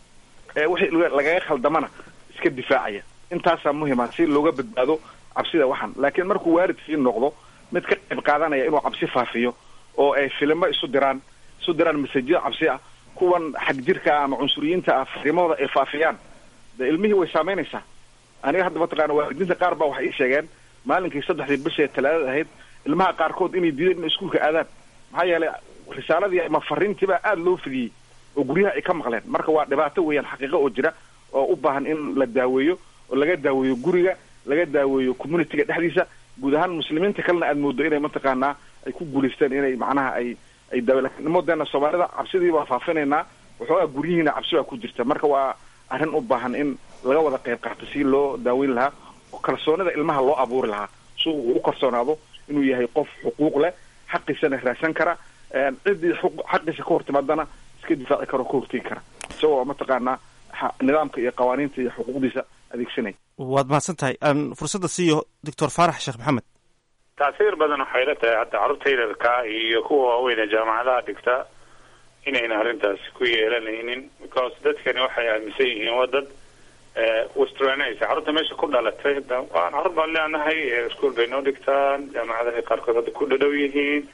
ee wixii lagaga khaldamana iska difaacaya intaasaa muhima si looga badbaado cabsida waxan laakiin markuu waalidkii noqdo mid ka qayb qaadanaya inuu cabsi faafiyo oo ay filimo isu diraan isu diraan masajyo cabsi ah kuwan xag jirka ah ama cunsuriyiinta ah fariimahooda ay faafiyaan de ilmihii way saameynaysaa aniga hadda mataqaana waalidiinta qaar baa waxay ii sheegeen maalinkii saddexdii bishee talaadada ahayd ilmaha qaarkood inay diideen inay iskuulka aadaan maxaa yeelay risaaladii ama fariintiibaa aada loo fidiyey oo guryaha ay ka maqleen marka waa dhibaato weeyaan xaqiiqo oo jira oo u baahan in la daaweeyo oo laga daaweeyo guriga laga daaweeyo communityga dhexdiisa guud ahaan muslimiinta kalena aada moodo inay mataqaanaa ay ku guulaysteen inay macnaha ay ay daawe lakin nimadeena soomaalida cabsidii baa faafinaynaa waxoogaa guryihiina cabsi baa ku jirta marka waa arrin u baahan in laga wada qayb qaato si loo daaweyn lahaa oo kalsoonida ilmaha loo abuuri lahaa si uu u kalsoonaado inuu yahay qof xuquuq leh xaqiisana raadsan kara ciddii xaqiisa ka hortimaadana iska difaaci karo ka hortegi kara isagoo mataqaanaa nidaamka iyo qawaaniinta iyo xuquuqdiisa adeegsanaya waad mahadsan tahay aan fursadda siiyo doctor faarax sheekh maxamed tacsiir badan waxay la tahay hadda carruurta yararka iyo kuwa waaweyne jaamacadaha dhigta inayna arrintaasi ku yeelanaynin because dadkani waxay aaminsan yihiin waa dad westranaysa carruurta meesha ku dhalatay waan carruur baan leenahay iskuol bay noo dhigtaan jaamacadahay qaarkood hadda ku dhadhow yihiin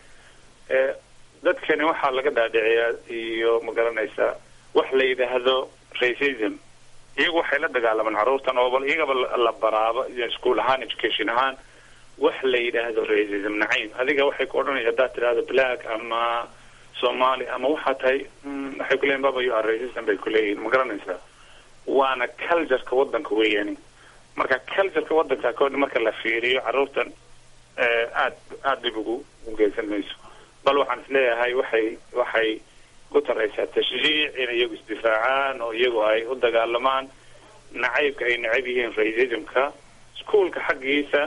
dadkani waxaa laga dhaadhiciyaa iyo magaranaysa wax la yidhaahdo racism iyagu waxay la dagaalamaan carruurtan oo bal iyagaba la baraaba iskuol ahaan education ahaan wax la yidhaahdo racism nacayb adiga waxay ku odhanaya haddaad tidhahdo black ama somali ama waxaa tahay waxay kuleeyihin baba you are racism bay kuleeyihin ma garanaysaa waana cultureka wadanka weeyani marka cultureka wadanka kood marka la fiiriyo carruurtan aad aada dhib ugu ugeysan mayso bal waxaan isleeyahay waxay waxay ku taraysaa tashjiic inay iyagu isdifaacaan oo iyagu ay u dagaalamaan nacaybka ay nacab yihiin racismka iskuolka xaggiisa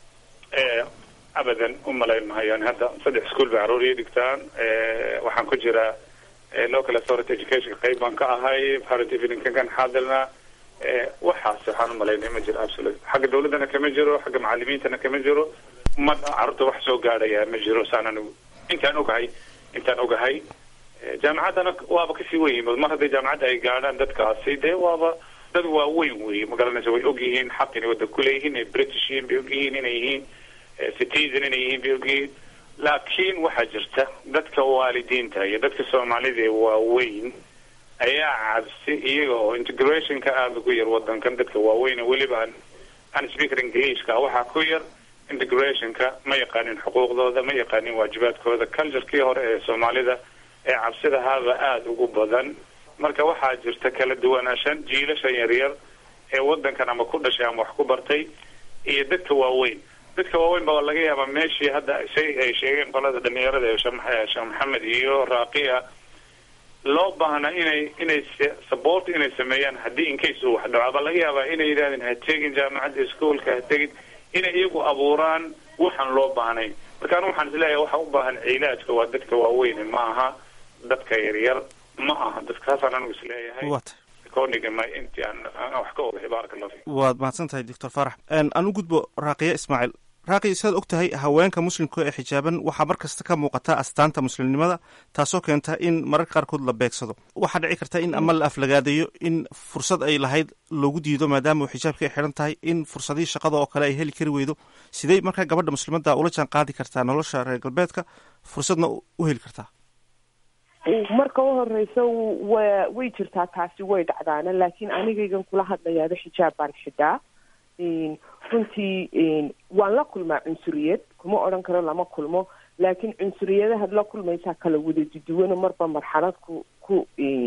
abadan u malayn mahayaan hadda saddex iskuol bay carruur ii dhigtaan waxaan ku jiraa local authority education qayb baan ka ahay parent eveningkan kan xaadirna waxaas waxaan umalaynay ma jiro absolute xagga dawladdana kama jiro xagga macalimiintana kama jiro ma carruurta wax soo gaadhaya ma jiro saan anigu intaan ogahay intaan ogahay jaamacaddana waaba kasii weyn mar hadday jaamacadda ay gaadhaan dadkaasi dee waaba dad waaweyn wey magaranaysa way og yihiin xaq inay waddan kuleeyihiin inay british yihiin bay og yihiin inay yihiin citizen inay yihiin bay og yihiin laakiin waxaa jirta dadka waalidiinta iyo dadka soomaalida ee waaweyn ayaa cabsi iyaga oo integrationka aada ugu yar wadankan dadka waaweyn weliba aan aan speaker englishka waxaa ku yar integrationka ma yaqaanin xuquuqdooda ma yaqaanin waajibaadkooda culturekii hore ee soomaalida ee cabsidahaaba aada ugu badan marka waxaa jirta kala duwanaashan jiilashan yaryar ee wadankan ama ku dhashay ama wax ku bartay iyo dadka waaweyn dadka waaweyn baa laga yaabaa meeshii hadda say ay sheegeen qolada dhalinyarada ee sheekh maxamed iyo raaqiya loo baahna inay inay support inay sameeyaan haddii incase uu wax dhaco aba laga yaabaa inay yidhahdeen ha tegin jaamacadda iskuolka ha tegin inay iyagu abuuraan waxaan loo baahnay marka anu waxaan isleeyahay waxa u baahan cilaajka waa dadka waaweyne ma aha dadka yaryar ma aha dadka saasaan anigu isleeyahay koonigama intii aan aan wax ka ogahay baaraka allah fiik waad mahadsan tahay doctor farax anu gudbo raaqiya ismaaciil raaqi sidaad og tahay haweenka muslimka ee xijaaban waxaa mar kasta ka muuqata astaanta muslimnimada taasoo keenta in mararka qaarkood la beegsado waxaa dhici karta in ama la aflagaadayo in fursad ay lahayd loogu diido maadaama uu xijaabka ay xidhan tahay in fursadihii shaqada oo kale ay heli kari weydo sidey markaa gabadha muslimadda ula jaan qaadi kartaa nolosha reer galbeedka fursadna u heli kartaa marka u horeysa wa way jirtaa taasi way dhacdaana laakiin anigaygan kula hadlayaado xijaab baan xidhaa runtii waan la kulmaa cunsuriyad kuma odhan karo lama kulmo laakiin cunsuriyadahaad la kulmaysaa kala wada duduwano marba marxalad ku ku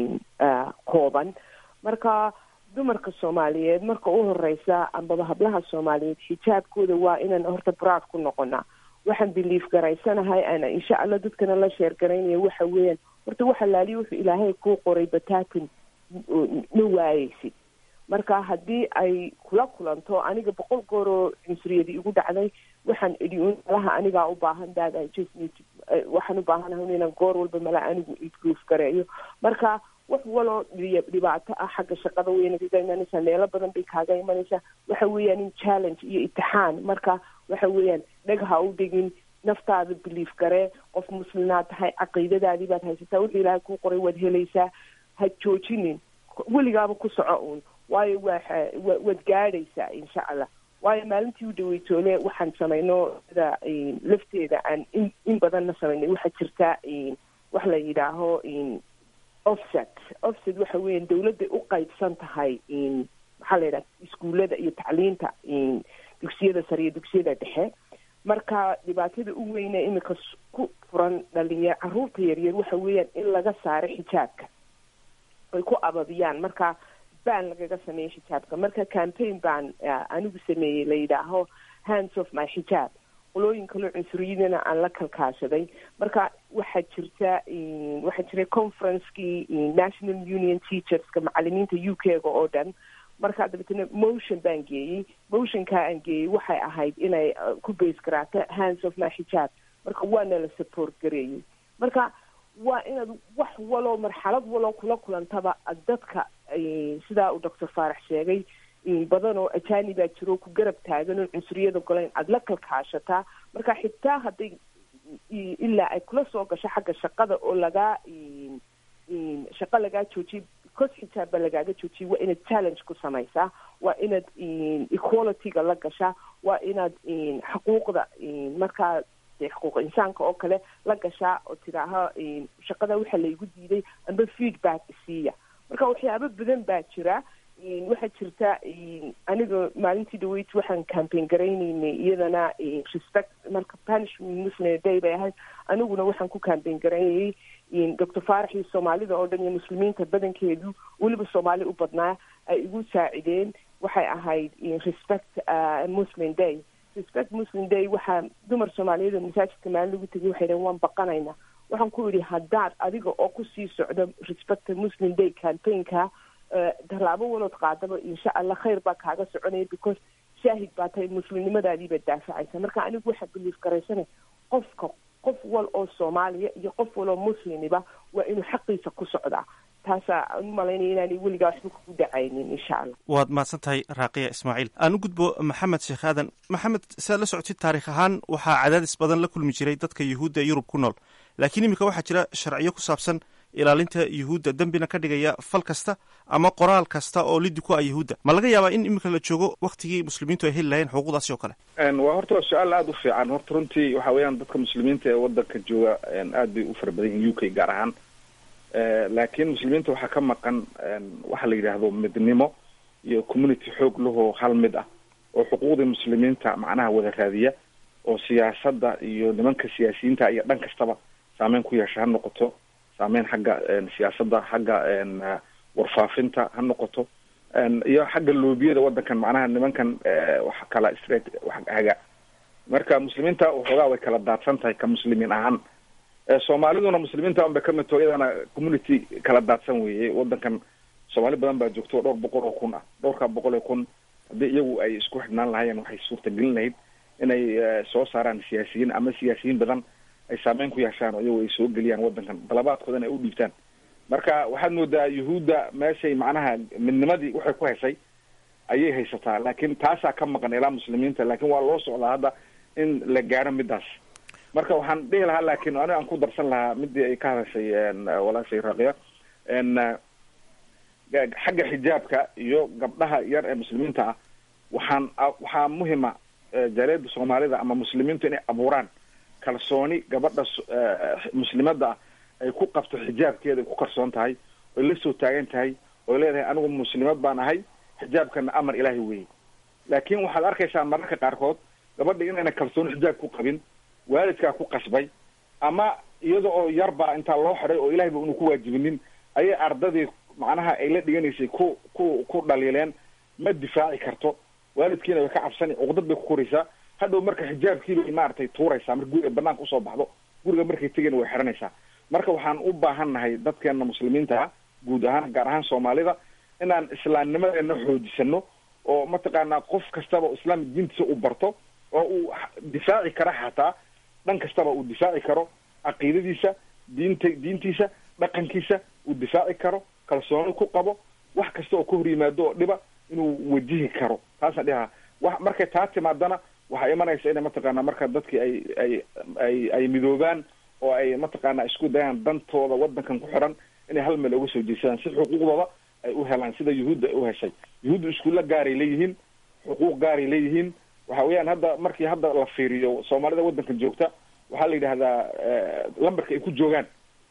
kooban marka dumarka soomaaliyeed marka u horeysa ambaba hablaha soomaaliyeed xijaabkooda waa inaan horta braad ku noqonaa waxaan biliif garaysanahay ana insha allah dadkana la sheer garaynaya waxa weeyaan horta waxa laaliya wuxuu ilaahay kuu qoray bataatin ma waayeysid marka haddii ay kula kulanto aniga boqol gooroo cunsuriyadi igu dhacday waxaan idhi un malaha anigaa u baahan dad i just need to waxaan u baahanahay inaan goor walba mala anigu idgoof gareeyo marka wax waloo dhibaato ah xagga shaqada weyna kaga imanaysaa meelo badan bay kaaga imanaysaa waxa weeyaan in challenge iyo itixaan marka waxa weeyaan dheg ha u dhigin naftaada biliif garee qof muslimaad tahay caqiidadaadii baad haysataa wuxuu ilaahay kuu qoray waad helaysaa ha joojinin weligaaba ku soco uun waayo waa waad gaadhaysaa insha allah waayo maalintii u dhaweytoole waxaan samayno sida lafteeda aan in in badanna samaynay waxaa jirta wax la yidhaaho offset offset waxa weeyaan dawladday u qaybsan tahay maxaa la yidhaha iskuullada iyo tacliinta dugsiyada sare iyo dugsiyada dhexe marka dhibaatada u weyne imika ku furan dhalinyar caruurta yaryar waxa weeyaan in laga saaro xijaabka ay ku ababiyaan marka baan lagaga sameeyey xijaabka marka campaign baan anigu sameeyey la yidhaaho hands of my xijaab qolooyin kaloo cunsuriyadana aan la kalkaashaday marka waxaa jirta waxaa jiray conferencekii national union teacherska macalimiinta u k ga oo dhan marka dabeetana motion baan geeyey motionkaa aan geeyey waxay ahayd inay ku base garaato hands of my xijaab marka waana la support gareeyey marka waa inaad wax waloo marxalad waloo kula kulantaba dadka sidaa uu doctor faarax sheegay badan oo ajanibaa jiro ku garab taagan oo cunsuriyada golayn aada la kalkaashataa marka xitaa hadday ilaa ay kula soo gasho xagga shaqada oo lagaa shaqo lagaa joojiyay because xijaab baa lagaaga joojiyay waa inaad challenge ku samaysaa waa inaad equalityga la gashaa waa inaad xuquuqda markaa xuquuq insaanka oo kale la gashaa oo tidaaha shaqada waxa laygu diiday amba feedback isiiya marka waxyaabo badan baa jira waxaa jirta aniga maalintii dhaweyd waxaan campaign garaynaynay iyadana respect marka punishment muslim day bay ahayd aniguna waxaan ku campaign garaynayay doctor faarax iyo soomaalida oo dhan iyo muslimiinta badankeedu weliba soomaali u badnaa ay igu saacideen waxay ahayd respect muslim day respect muslim day waxaa dumar soomaaliyeed oo masaajidka maalin lagu tegay waxay dhaheen waan baqanaynaa waxaan ku yidhi haddaad adiga oo kusii socdo respect muslim day campaignka tallaabo walood qaadaba insha allah khayr baa kaaga soconaya because shaahid baa tahay muslimnimadaadii baad daafacaysa marka anigu waxaa biliif garaysanay qofka qof wal oo soomaaliya iyo qof wal oo muslimiba waa inuu xaqiisa ku socdaa taasaa u malaynaya inaanay weligaa waxba kugu dhacaynin insha allah waad mahadsan tahay raaqiya ismaaciil aan u gudbo maxamed sheekh aadan maxamed siaad la socotid taarikh ahaan waxaa cadaadis badan la kulmi jiray dadka yuhuudda ee yurub ku nool laakiin iminka waxaa jira sharciyo ku saabsan ilaalinta yuhuudda dembina ka dhigaya fal kasta ama qoraal kasta oo lidi ku ah yuhuudda ma laga yaabaa in iminka la joogo waktigii muslimiintu ay heli lahayeen xuquuqdaasi oo kale waa horta waa su-aal aada u fiican horta runtii waxa weeyaan dadka muslimiinta ee wadanka jooga aad bay u fara badan yihin u k gaar ahaan laakiin muslimiinta waxaa ka maqan waxa la yidhaahdo midnimo iyo community xoog lahoo hal mid ah oo xuquuqdii muslimiinta macnaha wada raadiya oo siyaasadda iyo nimanka siyaasiyiinta iyo dhan kastaba saameyn ku yeesha ha noqoto saameyn xagga siyaasadda xagga warfaafinta ha noqoto iyo xagga loobiyada wadankan macnaha nimankan wax kala straight wax haga marka muslimiinta waxoogaa way kala daadsan tahay ka muslimiin ahaan soomaaliduna muslimiinta un bay kamid taho iyadana community kala daadsan weeye wadankan soomaali badan baa joogto dhowr boqol oo kun ah dhowrkaa boqol oo kun haddii iyagu ay isku xidhnaan lahaayeen waxay suurtagelin lahayd inay soo saaraan siyaasiyiin ama siyaasiyiin badan ay saameyn ku yeeshaan oo iyagu ay soo geliyaan wadankan dalabaadkoodana ay u dhiibtaan marka waxaad moodaa yuhuudda meeshay macnaha midnimadii waxay ku heshay ayay haysataa laakiin taasaa ka maqan ilaa muslimiinta laakiin waa loo socdaa hadda in la gaaro midaas marka waxaan dhihi lahaa laakiin aniga aan ku darsan lahaa midii ay ka hadashay walaashay raaqiya xagga xijaabka iyo gabdhaha yar ee muslimiinta ah waxaan waxaa muhima jaaliyada soomaalida ama muslimiintu inay abuuraan kalsooni gabadha muslimadda ah ay ku qabto xijaabkeeda ay ku kalsoon tahay oy la soo taagan tahay oy leedahay anigu muslimad baan ahay xijaabkana amar ilaahay weeye laakiin waxaad arkaysaa mararka qaarkood gabadha inayna kalsooni xijaab ku qabin waalidkaa ku qasbay ama iyada oo yarbaa intaa loo xiday oo ilahayba unu ku waajibinin ayay ardadii macnaha ay la dhiganaysay ku ku ku dhaliileen ma difaaci karto waalidkiina way ka cabsani cuqdad bay ku koraysaa hadhow marka xijaabkiibay maaragtay tuuraysaa marka guriga banaanka usoo baxdo guriga markay tegayna way xiranaysaa marka waxaan u baahan nahay dadkeena muslimiinta ah guud ahaan gaar ahaan soomaalida inaan islaamnimadeena xoojisano oo mataqaanaa qof kastaba islaam diintiisa u barto oo uu difaaci kara xataa dhan kastaba uu difaaci karo caqiidadiisa diinta diintiisa dhaqankiisa uu difaaci karo kalsooni ku qabo wax kasta oo ka hor yimaado oo dhiba inuu wajihi karo taasaan dhihaa wa markay taa timaadana waxaa imanaysa inay mataqaanaa marka dadkii ay ay ay ay midoobaan oo ay mataqaanaa isku dayaan dantooda wadankan ku xiran inay hal meel uga soo jeesadaan si xuquuqdooda ay u helaan sida yuhuudda ay u heshay yuhuudda iskuulla gaaray leeyihiin xuquuq gaaray leeyihiin waxa weeyaan hadda markii hadda la fiiriyo soomaalida wadankan joogta waxaa la yidhahdaa lambarka ay ku joogaan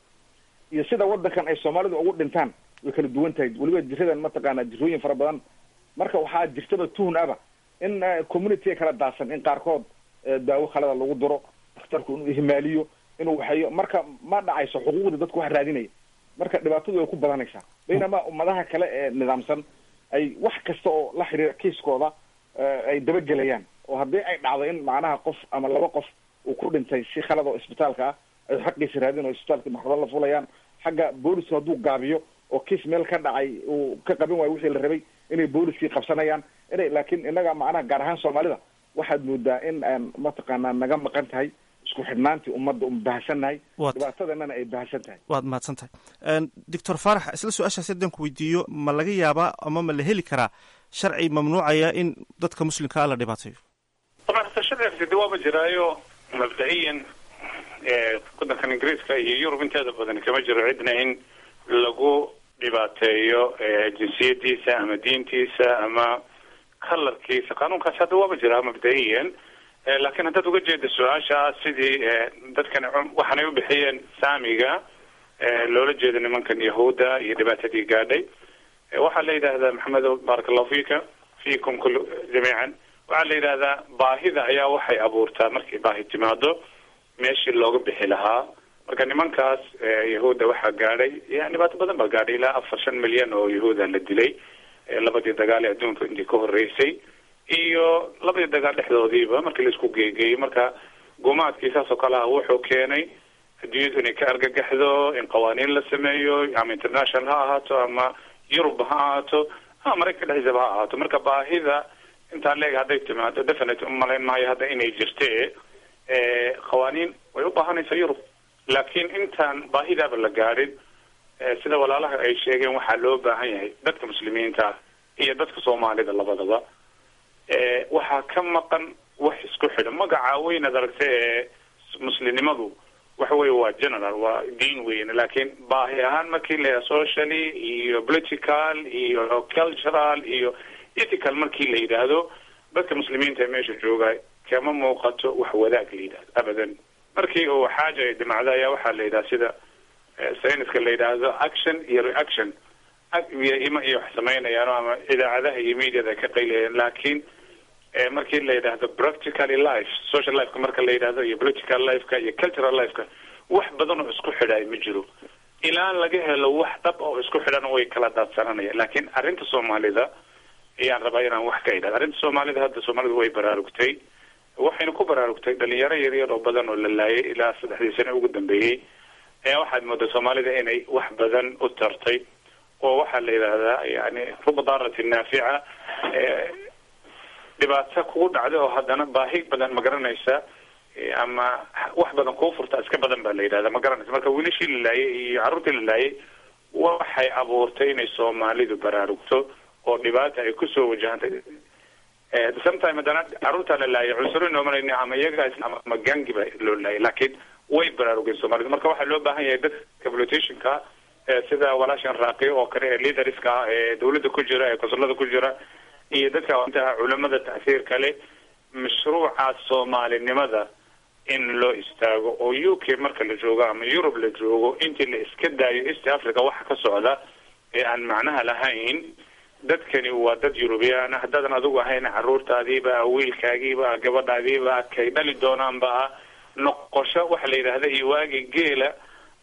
iyo sida wadankan ay soomaalidu ugu dhintaan way kala duwan tahay weliba jiradan mataqaanaa jirooyin fara badan marka waxaa jirtaba tuhun aba in community kala daadsan in qaarkood daawo khalada lagu diro dakhtarku inuu ihmaaliyo inuu waxeeyo marka ma dhacayso xuquuqda dadku wax raadinaya marka dhibaatadu way ku badanaysaa baynama ummadaha kale ee nidaamsan ay wax kasta oo la xiriira kiiskooda ay dabagelayaan oo haddii ay dhacdo in macnaha qof ama laba qof uu ku dhintay si khalad oo isbitaalka ah ay xaqiisa raadin oo isbitaalka maxkamad la fulayaan xagga boolisku hadduu gaabiyo oo kiis meel ka dhacay uu ka qabin waayo wixii la rabay inay booliskii qabsanayaan inay laakiin innaga macnaha gaar ahaan soomaalida waxaad moodaa in aan mataqaanaa naga maqan tahay isku xidhnaantii ummadda un bahsannahay dhibaatadannana ay bahsan tahay waad mahadsan tahay doctor faarax isla su-aashaas haddaan ku weydiiyo ma laga yaabaa ama ma la heli karaa sharci mamnuucaya in dadka muslimka ah la dhibaateeyo طبعا hata sharcigaasi de waaba jiraayo mabda-iyan wadankan ingiriiska iyo yurub inteeda badan kama jiro cidna in lagu dhibaateeyo jinsiyadiisa ama diintiisa ama kalarkiisa qaanuunkaasi hadda waaba jiraa mabda-iyan laakiin haddaad uga jeeda su-aasha sidii dadkan waxaanay u bixiyeen saamiga loola jeeda nimankan yahuudda iyo dhibaatadii gaadhay waxaa la yidhaahdaa maxamedo baaraka allahu fika fiikum kul jamiican waxaa la yidhahdaa baahida ayaa waxay abuurtaa markay baahi timaado meeshii looga bixi lahaa marka nimankaas yahuudda waxaa gaadhay yani dhibaato badan baa gaadhay ilaa afar shan milyan oo yahuuda la dilay labadii dagaal ee adduunka intii ka horeysay iyo labadii dagaal dhexdoodiiba markii laisku geegeeyey marka gumaadkii saas oo kale ah wuxuu keenay adduunyadu inay ka argagaxdo in qawaaniin la sameeyo ama international ha ahaato ama yurub ha ahaato ama maraykanka dhexdiisaba ha ahaato marka baahida intaan leeg hadday timaado definite umalayn maayo hadda inay jirte qawaaniin way u baahanaysaa yurub laakiin intaan baahidaaba la gaadhin sida walaalaha ay sheegeen waxaa loo baahan yahay dadka muslimiinta ah iyo dadka soomaalida labadaba waxaa ka maqan wax isku xidhan magaca weynaad aragta ee muslimnimadu waxa weye waa general waa diin weyn laakiin baahi ahaan markii la socially iyo political iyo cultural iyo ethical markii la yidhaahdo dadka muslimiinta ee meesha jooga kama muuqato wax wadaag la yidhahdo abadan markii uu xaaja ay dhimacdo ayaa waxaa la yidhaha sida sayniska la yidhaahdo action iyo reaction iyo ima iyo wax samaynayaan ama idaacadaha iyo mediada ay ka qaylayaan laakiin markii la yidhaahdo practically life social lifeka marka la yidhahdo iyo political lifeka iyo cultural lifeka wax badan oo isku xidhaay ma jiro ilaa laga helo wax dhab oo isku xidhan way kala daadsananayaan laakiin arrinta soomaalida ayaan rabaa inaan wax ka idhahdo arrinta soomaalida hadda soomaalidu way baraarugtay waxayna ku baraarugtay dhalinyaro yaryar oo badan oo la laayay ilaa saddexdii sane ugu dambeeyey ayaa waxaad moodaa soomaalida inay wax badan u tartay oo waxaa la yidhaahdaa yani ruba daaratin naafica dhibaato kugu dhacday oo haddana baahi badan ma garanaysa ama wax badan kuu furta iska badan baa la yidhahda ma garanaysa marka wiilashii la laayay iyo carruurtii la laayay waxay abuurtay inay soomaalidu baraarugto oo dhibaata ay kusoo wajahantay sometime haddana carruurtaa la laayay cunsuro noomanayni ama iyaga ama gangi ba loo laayay laakiin way baraarugeen soomaalidu marka waxaa loo baahan yahay dadka politicianka sida walaashan raaqiyo oo kale ee leaderska ah ee dawladda ku jira ee konsulada ku jira iyo dadka intaha culamada tacsiirka leh mashruuca soomaalinimada in loo istaago oo u k marka la joogo ama yurub la joogo intii la iska daayo east africa waxa ka socda ee aan macnaha lahayn dadkani waa dad eurubiyaan haddaadan adigu ahayn caruurtaadiiba wiilkaagiiba gabadhaadiiba kay dhali doonaanba ah noqosho waxa la yidhaahda iyo waagi geela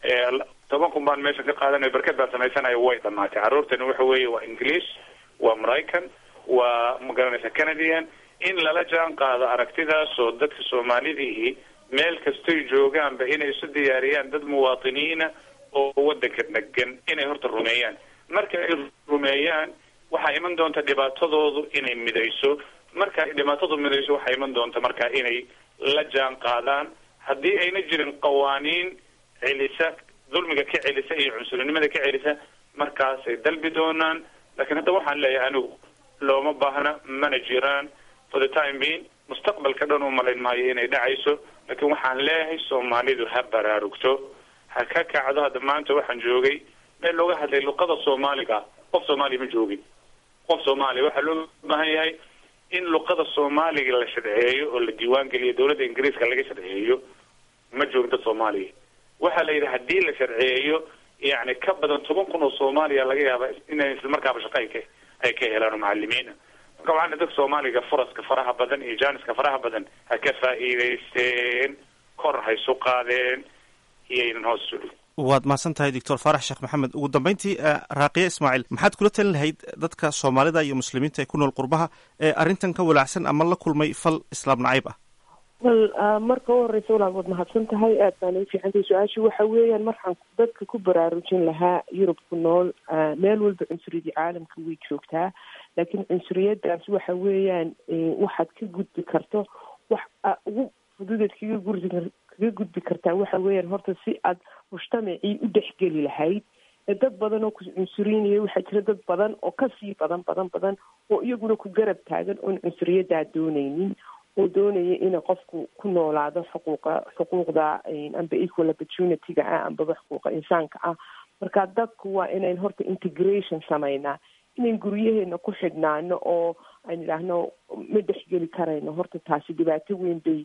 toban kun baan meesha ka qaadanayo barkad baan samaysanayo way dhamaatay carruurtani waxa weeye waa english waa maraycan waa magaranaysa canadian in lala jaan qaado aragtidaasoo dadka soomaalidii meel kastoy joogaanba inay isu diyaariyaan dad muwaatiniina oo wadanka degan inay horta rumeeyaan marka ay rumeeyaan waxaa iman doonta dhibaatadoodu inay midayso marka ay dhibaatadu midayso waxaa iman doonta marka inay la jaan qaadaan haddii ayna jirin qawaaniin celisa dulmiga ka celisa iyo cunsurinimada ka celisa markaasay dalbi doonaan laakiin hadda waxaan leeyahay anigu looma baahna mana jiraan for the time being mustaqbalka dhan u malayn maayo inay dhacayso laakiin waxaan leeyahay soomaalidu ha baraarugto ha ka kacdo hadda maanta waxaan joogay meel looga hadlay luqada soomaaliga qof soomaaliya ma joogin qof soomaaliya waxaa loo baahan yahay in luqada soomaaliga la sharceeyo oo la diiwaan geliyo dawladda ingiriiska laga sharceeyo ma joogin dad soomaaliya waxaa la yidhi haddii la sharceeyo yani ka badan toban kun oo soomaaliya laga yaaba inay isla markaaba shaqo ay ka ay ka helaan oo macalimiina marka waxaana dadka soomaaliga furaska faraha badan iyo jaaniska faraha badan ha ka faa'iidaysteen kor ha isu qaadeen iyaynan hoos isu dhigin waad mahadsan tahay doctor faarax sheekh maxamed ugu dambeyntii raaqiye ismaaciil maxaad kula talin lahayd dadka soomaalida iyo muslimiinta ee ku nool qurbaha ee arrintan ka walaacsan ama la kulmay fal islaam nacayb ah wal marka u horeysa walaal waad mahadsan tahay aad baan u fiicantahay su-aashu waxa weeyaan markaan dadka ku baraarujin lahaa yurub ku nool meel walba cunsuriyadii caalamka way joogtaa laakiin cunsuriyadaas waxa weeyaan waxaad ka gudbi karto wax ugu fududeed kaga gurdi kaga gudbi kartaa waxa weeyaan horta si aad mujtamacii u dhexgeli lahayd dad badan oo ku cunsuriyinaya waxaa jira dad badan oo kasii badan badan badan oo iyaguna ku garab taagan oon cunsuriyadaa dooneynin oo doonaya inay qofku ku noolaado xuquuqa xuquuqda amba equal opportunity-ga ah ambaba xuquuqa insaanka ah marka dadku waa inayn horta integration samaynaa inayn guryaheena ku xidhnaano oo aan idhaahno ma dhexgeli karayno horta taasi dhibaato weyn bay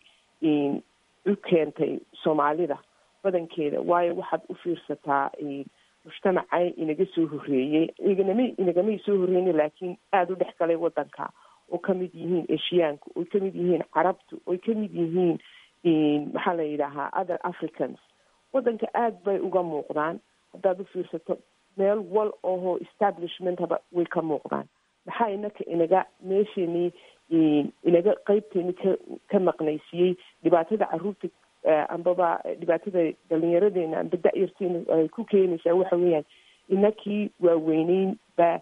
u keentay soomaalida badankeeda waayo waxaad u fiirsataa mujtamacay inaga soo horreeyey inagama inagamay soo horreyna laakiin aada u dhex galay wadanka oo kamid yihiin eshiyaanku oy kamid yihiin carabtu oy kamid yihiin maxaa la yidhaahaa other africans wadanka aada bay uga muuqdaan haddaad u fiirsato meel wal oho establishmentaba way ka muuqdaan maxaa inaka inaga meesheenii inaga qeybteeni ka ka maqnaysiiyey dhibaatada caruurta ambaba dhibaatada dhalinyaradeena amba da-yarteena ay ku keenaysaa waxa weeyaan inakii waaweyneyn baa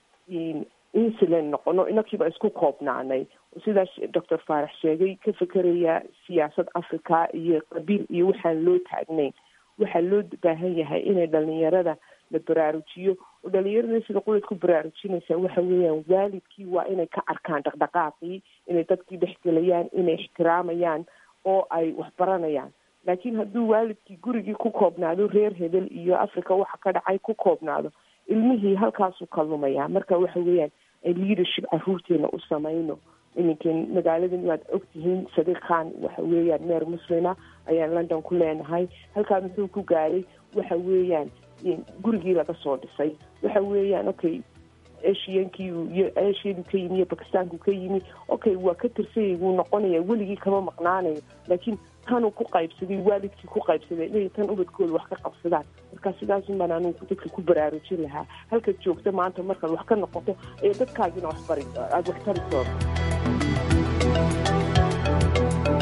insulan noqono inakiiba isku koobnaanay sidaas doctor faarax sheegay ka fekeraya siyaasad africa iyo qabiil iyo waxaan loo taagnayn waxaa loo baahan yahay inay dhalinyarada la baraarujiyo oo dhalinyarada sida qulayd ku baraarujinaysaa waxa weeyaan waalidkii waa inay ka arkaan dhaqdhaqaaqii inay dadkii dhexgelayaan inay ixtiraamayaan oo ay waxbaranayaan laakiin hadduu waalidkii gurigii ku koobnaado reer hebel iyo africa waxa ka dhacay ku koobnaado ilmihii halkaasuu ka lumayaa marka waxa weeyaan ay leadership caruurteena u samayno iminkan magaaladan waad ogtihiin sadiiq khan waxa weeyaan meer muslima ayaan london ku leenahay halkaa muxuu ku gaaray waxa weeyaan gurigii laga soo dhisay waxa weeyaan okay asiankii iyo asiadu ka yimi iyo bakistaanku ka yimi okay waa ka tirsanyay wuu noqonaya weligii kama maqnaanayo laakiin tanuu ku qaybsaday waalidkii ku qaybsaday inay tan ubadkooda wax ka qabsadaan marka sidaasun baan anugu dadka ku baraarujin lahaa halkaad joogta maanta markaad wax ka noqoto ee dadkaagina waxbari aada wax tari doonto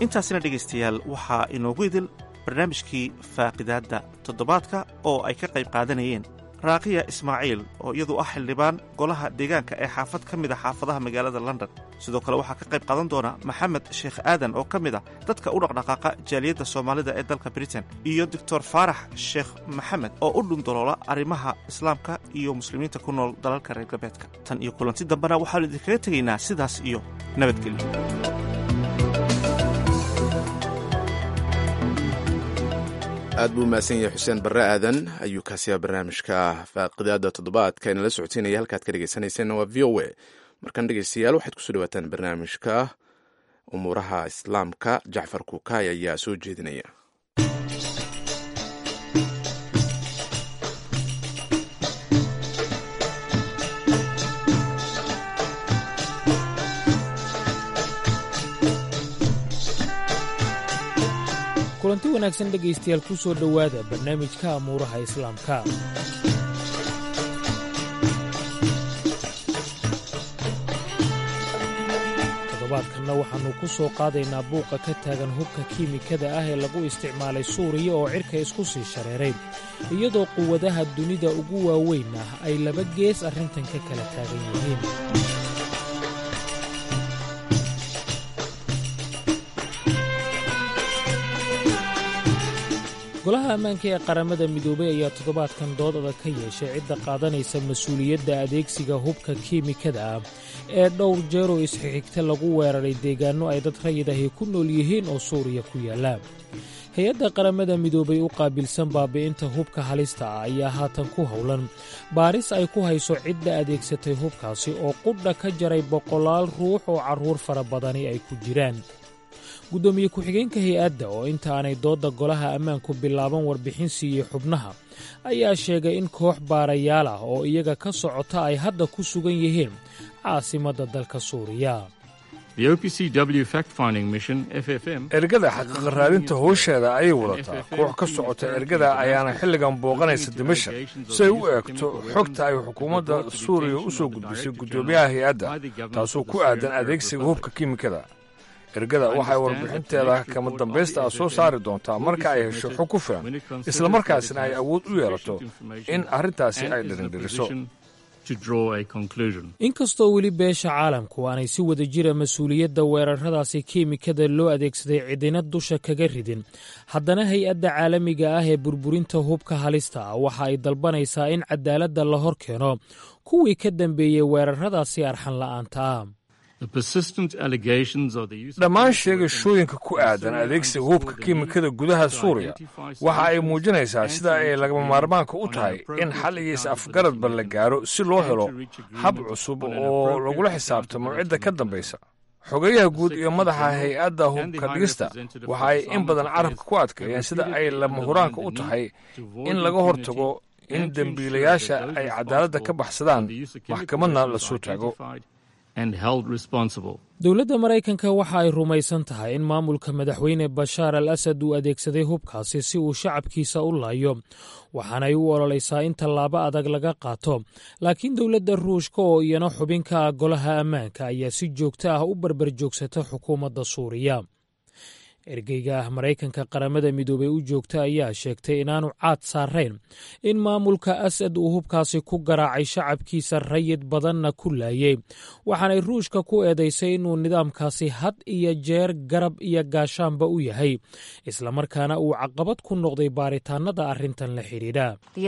intaasina dhegaystayaal waxaa inoogu idil barnaamijkii faaqidaadda toddobaadka oo ay ka qayb qaadanayeen raaqiya ismaaciil oo iyadu ah xildhibaan golaha deegaanka ee xaafad ka mid a xaafadaha magaalada london sidoo kale waxaa ka qayb qaadan doona maxamed sheekh aadan oo ka mid ah dadka u dhaqdhaqaaqa jaaliyadda soomaalida ee dalka britain iyo doctor faarax sheekh maxamed oo u dhundaloola arrimaha islaamka iyo muslimiinta ku nool dalalka reer galbeedka tan iyo kulanti dambena waxaanu idinkaga tegaynaa sidaas iyo nabadgelyo aad buu mahadsan yahay xuseen barre aadan ayuu kaasiyaa barnaamijka faaqidaada toddobaadka inala socoteynaya halkaad ka dhegeysanayseena waa v o a markan dhegeystayaal waxaad kusoo dhawaataan barnaamijka umuuraha islaamka jacfar kukaay ayaa soo jeedinaya kulanti wanaagsan dhegaystayaal ku soo dhowaada barnaamijka amuuraha islaamka toddobaadkanna waxaannu ku soo qaadaynaa buuqa ka taagan hubka kiimikada ah ee lagu isticmaalay suuriya oo cidhka isku sii shareeray iyadoo quwadaha dunida ugu waaweyn ah ay laba gees arrintan ka kala taagan yihiin golaha ammaanka ee qaramada midoobay ayaa toddobaadkan dood adag ka yeeshay cidda qaadanaysa mas-uuliyadda adeegsiga hubka kiimikada ah ee dhowr jeeroo isxigxigta lagu weeraray deegaanno ay dad rayid ahi ku nool yihiin oo suuriya ku yaalla hay-adda qaramada midoobay u qaabilsan baabi'inta hubka halista ah ayaa haatan ku howlan baaris ay ku hayso cidda adeegsatay hubkaasi oo qudha ka jaray boqolaal ruux oo carruur fara badani ay ku jiraan guddoomiye ku-xigeenka hay-adda oo inta aanay doodda golaha ammaanku bilaaban warbixin siiyey xubnaha ayaa sheegay in koox baarayaal ah oo iyaga ka socota ay hadda ku sugan yihiin caasimadda dalka suuriya ergada xaqiiqa raadinta howsheeda ayay wadataa koox ka socota ergada ayaana xilligan booqanaysa dimashak si ay u eegto xogta ay xukuumadda suuriya u soo gudbisay guddoomiyaha hay-adda taasoo ku aadan adeegsiga hubka kiimikada ergada waxay warbixinteeda kama dambaysta ah soo saari doontaa marka ay hesho xog ku filan islamarkaasna ay awood u yeelato in arrintaasi ay dhirindhiriso inkastoo weli beesha caalamku aanay si wada jira mas-uuliyadda weeraradaasi kiimikada loo adeegsaday cidina dusha kaga ridin haddana hay-adda caalamiga ah ee burburinta hubka halista ah waxa ay dalbanaysaa in cadaaladda la hor keeno kuwii ka dambeeyey weeraradaasi arxan la'aanta ah dhammaan sheegashooyinka ku aadan adeegsiga hubka kiimikada gudaha suuriya waxa ay muujinaysaa sida ay lagama maarmaanka u tahay in xal iyo is-afgaradba la gaaro si loo helo hab cusub oo lagula xisaabtamo cidda ka dambaysa xogayaha guud iyo madaxa hay-adda hubka dhigista waxa ay in badan carabka ku adkeeyeen sida ay lama huraanka u tahay in laga hortago in dembiilayaasha ay cadaaladda ka baxsadaan maxkamadna la soo taago dowladda maraykanka waxa ay rumaysan tahay in maamulka madaxweyne bashaar al asad uu adeegsaday hubkaasi si uu shacabkiisa u laayo waxaanay u ololaysaa in tallaabo adag laga qaato laakiin dowladda ruushka oo iyana xubin ka ah golaha ammaanka ayaa si joogto ah u barbar joogsata xukuumadda suuriya ergeyga ah maraykanka qaramada midoobey u joogta ayaa sheegtay inaanu caad saarayn in maamulka asad uu hubkaasi ku garaacay shacabkiisa rayid badanna ku laayey waxaanay ruushka ku eedaysay inuu nidaamkaasi had iyo jeer garab iyo gaashaanba u yahay islamarkaana uu caqabad ku noqday baaritaanada arrintan la xidhiidha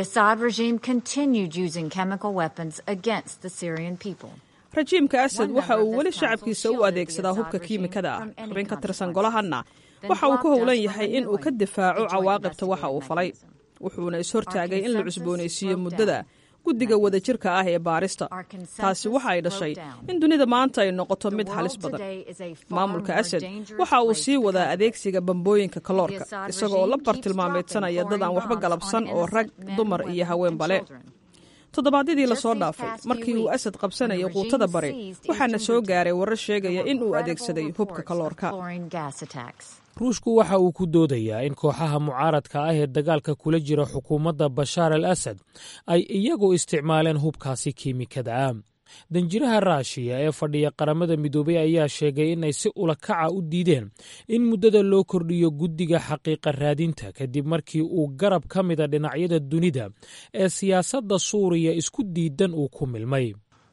rajiimka asad waxa uu weli shacabkiisa u adeegsadaa hubka kiimikada ah xubin ka tirsan golahanna waxa uu ku howlan yahay in uu ka difaaco cawaaqibta waxa uu falay wuxuuna ishortaagay in la cusboonaysiiyo muddada guddiga wadajirka ah ee baarista taasi waxa ay dhashay in dunida maanta ay noqoto mid halis badan maamulka asad waxa uu sii wadaa adeegsiga bambooyinka kaloorka isaga oo la bartilmaameedsanaya dad aan waxba galabsan oo rag dumar iyo haweenba leh toddobaadyadii lasoo dhaafay markii uu asad qabsanayay quutada bari waxaana soo gaaray warar sheegaya in uu adeegsaday hubka kaloorka ruushku waxa uu ku doodayaa in kooxaha mucaaradka ah ee dagaalka kula jira xukuumadda bashaar al asad ay iyagu isticmaaleen hubkaasi kiimikada ah danjiraha raashiya ee fadhiya qaramada midoobey ayaa sheegay inay si ulakaca u diideen in muddada loo kordhiyo guddiga xaqiiqa raadinta kadib markii uu garab ka mida dhinacyada dunida ee siyaasadda suuriya isku diidan uu ku milmay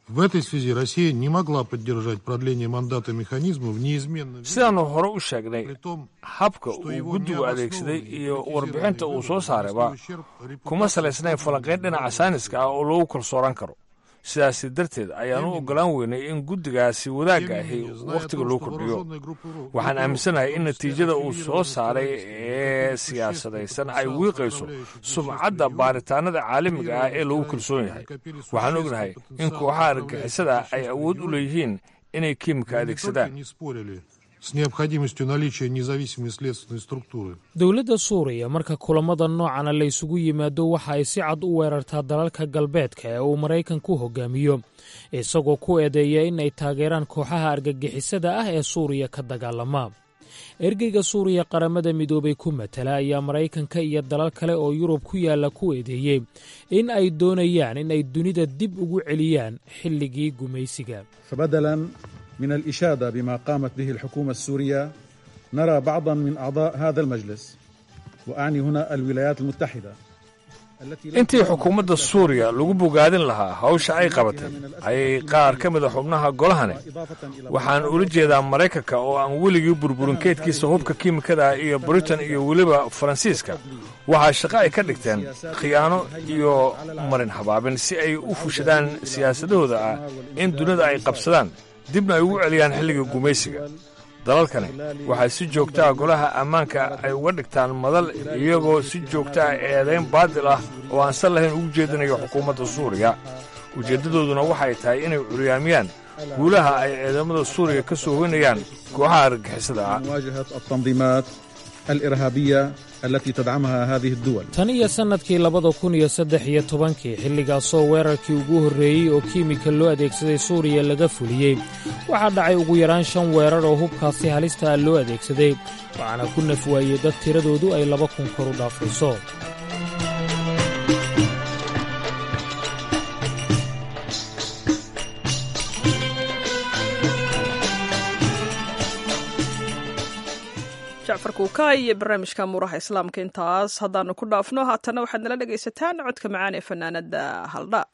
sidaannu hore u sheegnay habka uu guddigu adeegsaday iyo warbixinta uu soo saarayba kuma salaysnayn falanqayn dhinaca sayniska ah oo lagu kalsooraan karo sidaasi darteed ayaan u oggolaan weynay in guddigaasi wadaagga ahi wakhtiga loo kordhiyo waxaan aaminsanahay in natiijada uu soo saaray ee siyaasadaysan ay wiiqayso sumcadda baaritaanada caalamiga ah ee lagu kalsoon yahay waxaan ognahay in kooxaha argagixisada ay awood u leeyihiin inay kiimika adeegsadaan dowladda suuriya marka kulamada noocana la ysugu yimaado waxa ay si cad u weerartaa dalalka galbeedka ee uu maraykanku hogaamiyo isagoo ku eedeeya in ay taageeraan kooxaha argagixisada ah ee suuriya ka dagaalama ergeyga suuriya qaramada midoobay ku matala ayaa maraykanka iyo dalal kale oo yurub ku yaalla ku eedeeyey in ay doonayaan in ay dunida dib ugu celiyaan xilligii gumaysiga من الإشادة بما قامت به الحكومة السورية نرى بعضا من أعضاء هذا المجلس وأعني هنا الولايات المتحدة intii xukuumadda suuriya lagu bogaadin lahaa hawsha ay qabatay ayay qaar ka mida xubnaha golahani waxaan ula jeedaa maraykanka oo aan weligii burburin keydkiisa hubka kiimikada iyo britain iyo weliba faransiiska waxaa shaqo ay ka dhigteen khiyaano iyo marin habaabin si ay u fushadaan siyaasadahooda ah in dunida ay qabsadaan dibna ay ugu celiyaan xilliga gumaysiga dalalkani waxay si joogtaa golaha ammaanka ay uga dhigtaan madal iyagoo si joogtaa eedayn baadil ah oo aan sal lahayn ugu jeedinayo xukuumadda suuriya ujeeddadooduna waxay tahay inay curyaamiyaan guulaha ay ciidamada suuriya ka soo hoynayaan kooxaha argagixisada ah tan iyo sannadkii labada kun iyo saddex iyo tobankii xilligaasoo weerarkii ugu horreeyey oo kiimika loo adeegsaday suuriya laga fuliyey waxaa dhacay ugu yaraan shan weerar oo hubkaasi halista ah loo adeegsaday waxaana ku naf waayey dad tiradoodu ay laba kun kor u dhaafayso jacfar kuuka iyo barnaamijka muuraha islaamka intaas haddaanu ku dhaafno haatana waxaad nala dhegaysataan codka macaan ee fanaanada haldha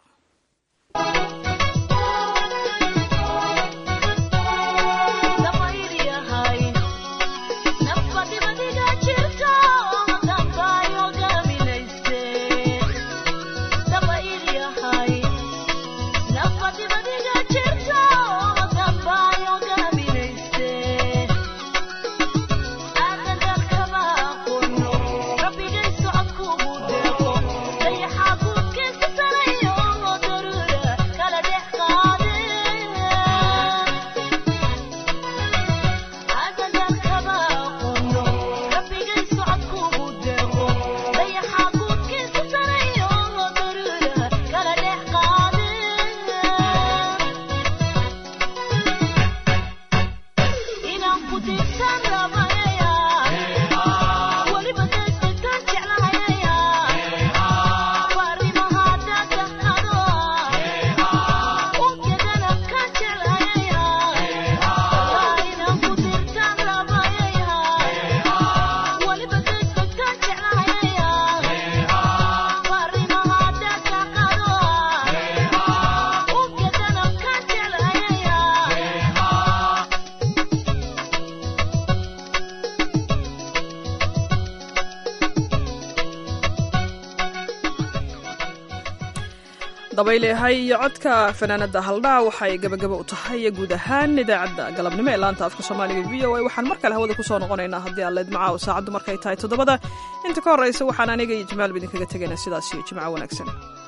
dabayleehay iyo codka fanaanada haldhaa waxay gabagaba u tahay guud ahaan idaacadda galabnimo ee laanta afka soomaaliga v o a waxaan mar kale hawada kusoo noqonaynaa haddii aaleed macaawo saacaddu markay tahay toddobada inta ka horraysa waxaan aniga iyo jamaal ba idinkaga tegaynaa sidaas iyo jimco wanaagsan